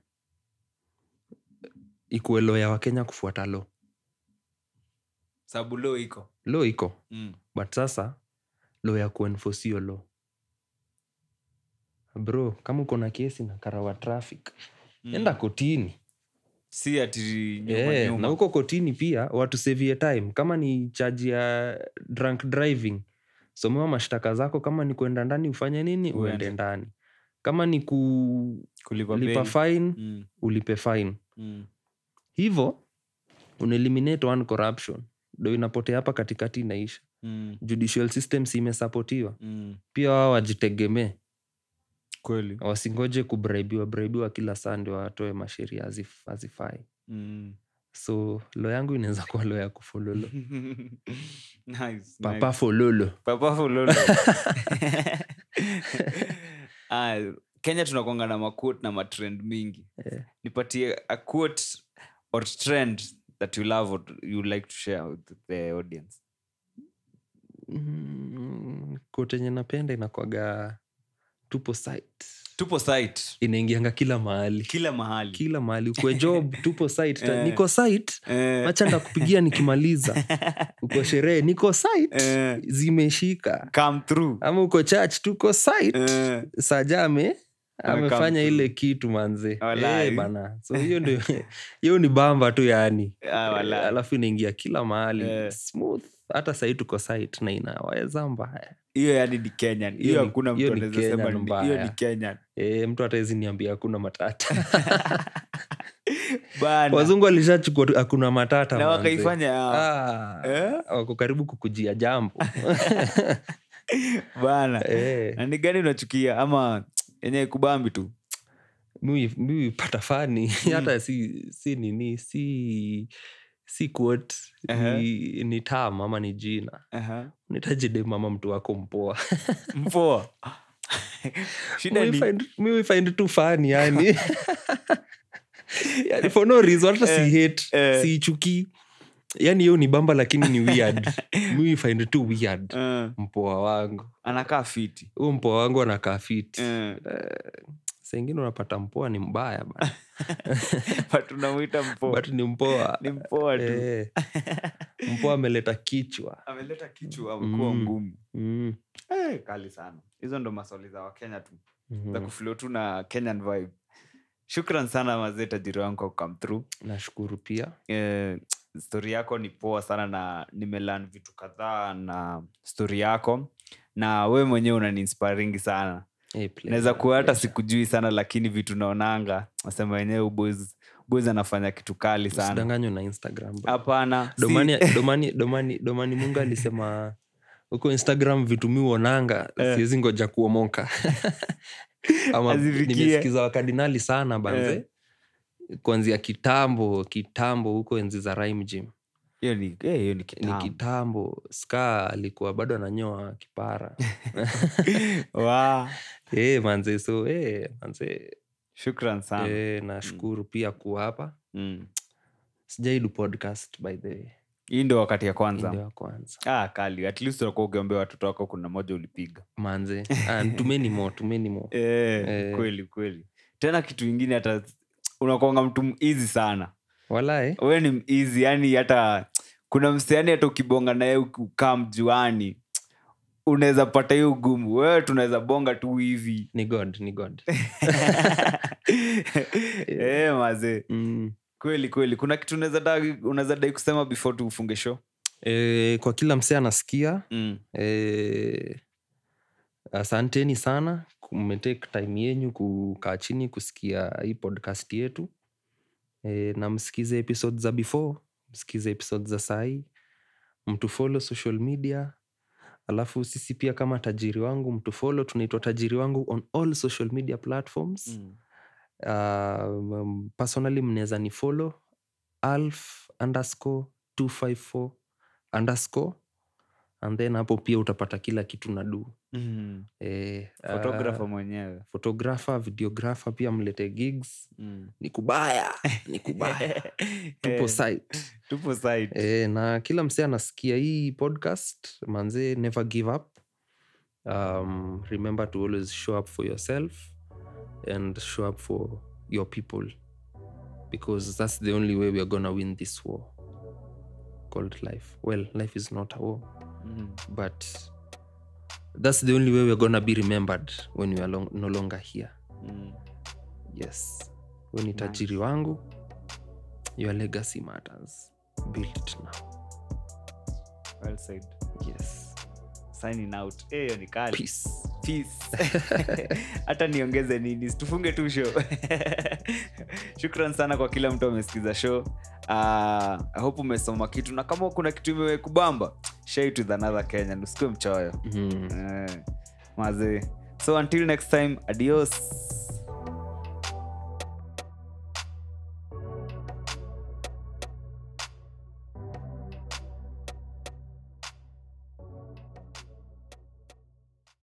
ikuwe lo ya wakenya kufuata lo sababu lo iko lo iko mm. but sasa lo ya kuenforce hiyo lo bro kama uko na kesi na karawa traffic Mm. enda kotini si ati nyuma, Eh, nyuma. na huko kotini pia watusevie time kama ni chaji ya drunk driving somewa mashtaka zako kama ni kuenda ndani ufanye nini Uende. uende ndani kama ni kulipa kulipa bail. fine Mm, ulipe fine mm. hivo unaeliminate one corruption ndo inapotea hapa katikati inaisha Mm, judicial system si imesapotiwa mm. pia wao wajitegemee kweli wasingoje kubraibiwa braibiwa kila saa ndio watoe masheria hazif- hazifai Mm. so lo yangu inaweza kuwa lo ya kufololo Nice, papa nice. fololo Papa Fulolo. Ah, kenya tunakwanga na maquote na matrend mingi Eh. nipatie a quote or trend that you love or you like to share with the audience Mm, kote enye napenda inakwaga tupo site tupo site inaingianga kila mahali kila mahali kila mahali ukwe job tupo site ta- Eh. niko site Eh, acha ndakupigia nikimaliza uko sherehe niko site Eh. zimeshika come through ama uko church tuko site Eh, saja ame Ame amefanya come ile through. kitu manze Walai. Eh, bana so hiyo ndio hiyo ni bamba tu yani ah, walai. Eh, alafu inaingia kila mahali Eh. smooth hata sahii tuko site na inaweza mbaya hiyo yani ni kenyan Hiyo hiyo ni- hakuna hiyo mtu ni anaweza sema Kenyan ni- mbaya. hiyo ni kenyan e, mtu hataezi niambia hakuna matata bana wazungu walishachukua tu, hakuna matata na manze. wakaifanya Ah, Eh? wako karibu kukujia jambo bana Eh, na ni gani unachukia ama yenye kubambi tu mi mi pata fani hata si si nini si si quote ni, ni tam ama ni jina Aha. nitajide mama mtu wako mpoa mpoa shida Mi ni find- mi we find tu fani yani yani for no reason hata si hate eh. siichukii yani hiyo ni bamba lakini ni weird mi we find tu weird Eh, mpoa wangu anakaa fiti huo mpoa wangu anakaa fiti Eh, saingine unapata mpoa ni mbaya bana. but unamwita mpoa but ni mpoa ni mpoa tu Eh, mpoa ameleta kichwa ameleta kichwa amekuwa Mm. ngumu mm. Eh, kali sana hizo ndo maswali za wakenya tu za mhm. kuflow tu na kenyan vibe shukran sana mazee tajiri wangu kwa come through nashukuru pia eh, stori yako ni poa sana na nimelan vitu kadhaa na stori yako na we mwenyewe unaniinspiringi sana Eh, pleasure, naweza kuwa hata pleasure. sikujui sana lakini vitu naonanga nasema wenyewe boys anafanya kitu kali sana usidanganywe na instagram bro. hapana si- domani, domani, domani, domani mungu alisema huko instagram vitu mi uonanga Eh. siwezi ngoja kuomoka ama Azifikie. nimesikiza wakardinali sana banze Eh. kuanzia kitambo kitambo huko enzi za rhyme gym hiyo ni eh, hiyo ni ni kitambo. kitambo ska alikuwa bado ananyoa kipara Wa, hey, manze so hey, manze shukran sana hey, nashukuru pia kuwa hapa mm. sijaidu podcast by the way hii ndio wakati ya Hii kwanza ndio ya kwanza ah, kali at least unakuwa ukiambia watoto wako kuna moja ulipiga manze ah, tumeni mo tumeni mo eh, Eh. kweli kweli tena kitu ingine hata unakuanga mtu easy sana walae we ni easy yani hata kuna mseani hata ukibonga naye ukaa mjuani unaweza pata hiyo ugumu wewe tunaweza bonga tu hivi ni god ni god eh, mazee mm. kweli kweli kuna kitu unaweza dai- unaweza dai kusema before tufunge show e, kwa kila msee anasikia mm. e, asanteni sana mmetake time yenyu kukaa chini kusikia hii podcast yetu e, na msikize episode za before msikize episode za sahii mtu follow social media alafu sisi pia kama tajiri wangu mtu follow tunaitwa tajiri wangu on all social media platforms Mm. uh, um, personally mnaweza ni follow alf underscore 254 underscore and then hapo pia utapata kila kitu na du Mm. eh, photographer uh, mwenyewe photographer videographer pia mlete gigs mm. ni kubaya ni kubaya tupo Eh, site tupo site e, na kila msee anasikia hii podcast manze never give up um, remember to always show up for yourself and show up for your people because that's the only way we are gonna win this war called life well life is not a war Mm. but that's the only way we're gonna be remembered when we are long, no longer here Mm. yes we ni Nice. tajiri wangu your legacy matters build it now well said yes signing out Eh, hiyo ni kali peace Peace. hata niongeze nini tufunge tu show shukran sana kwa kila mtu amesikiza show uh, I hope umesoma kitu na kama kuna kitu imekubamba share it with another kenyan usikue mchoyo mm. eh, mazee so until next time adios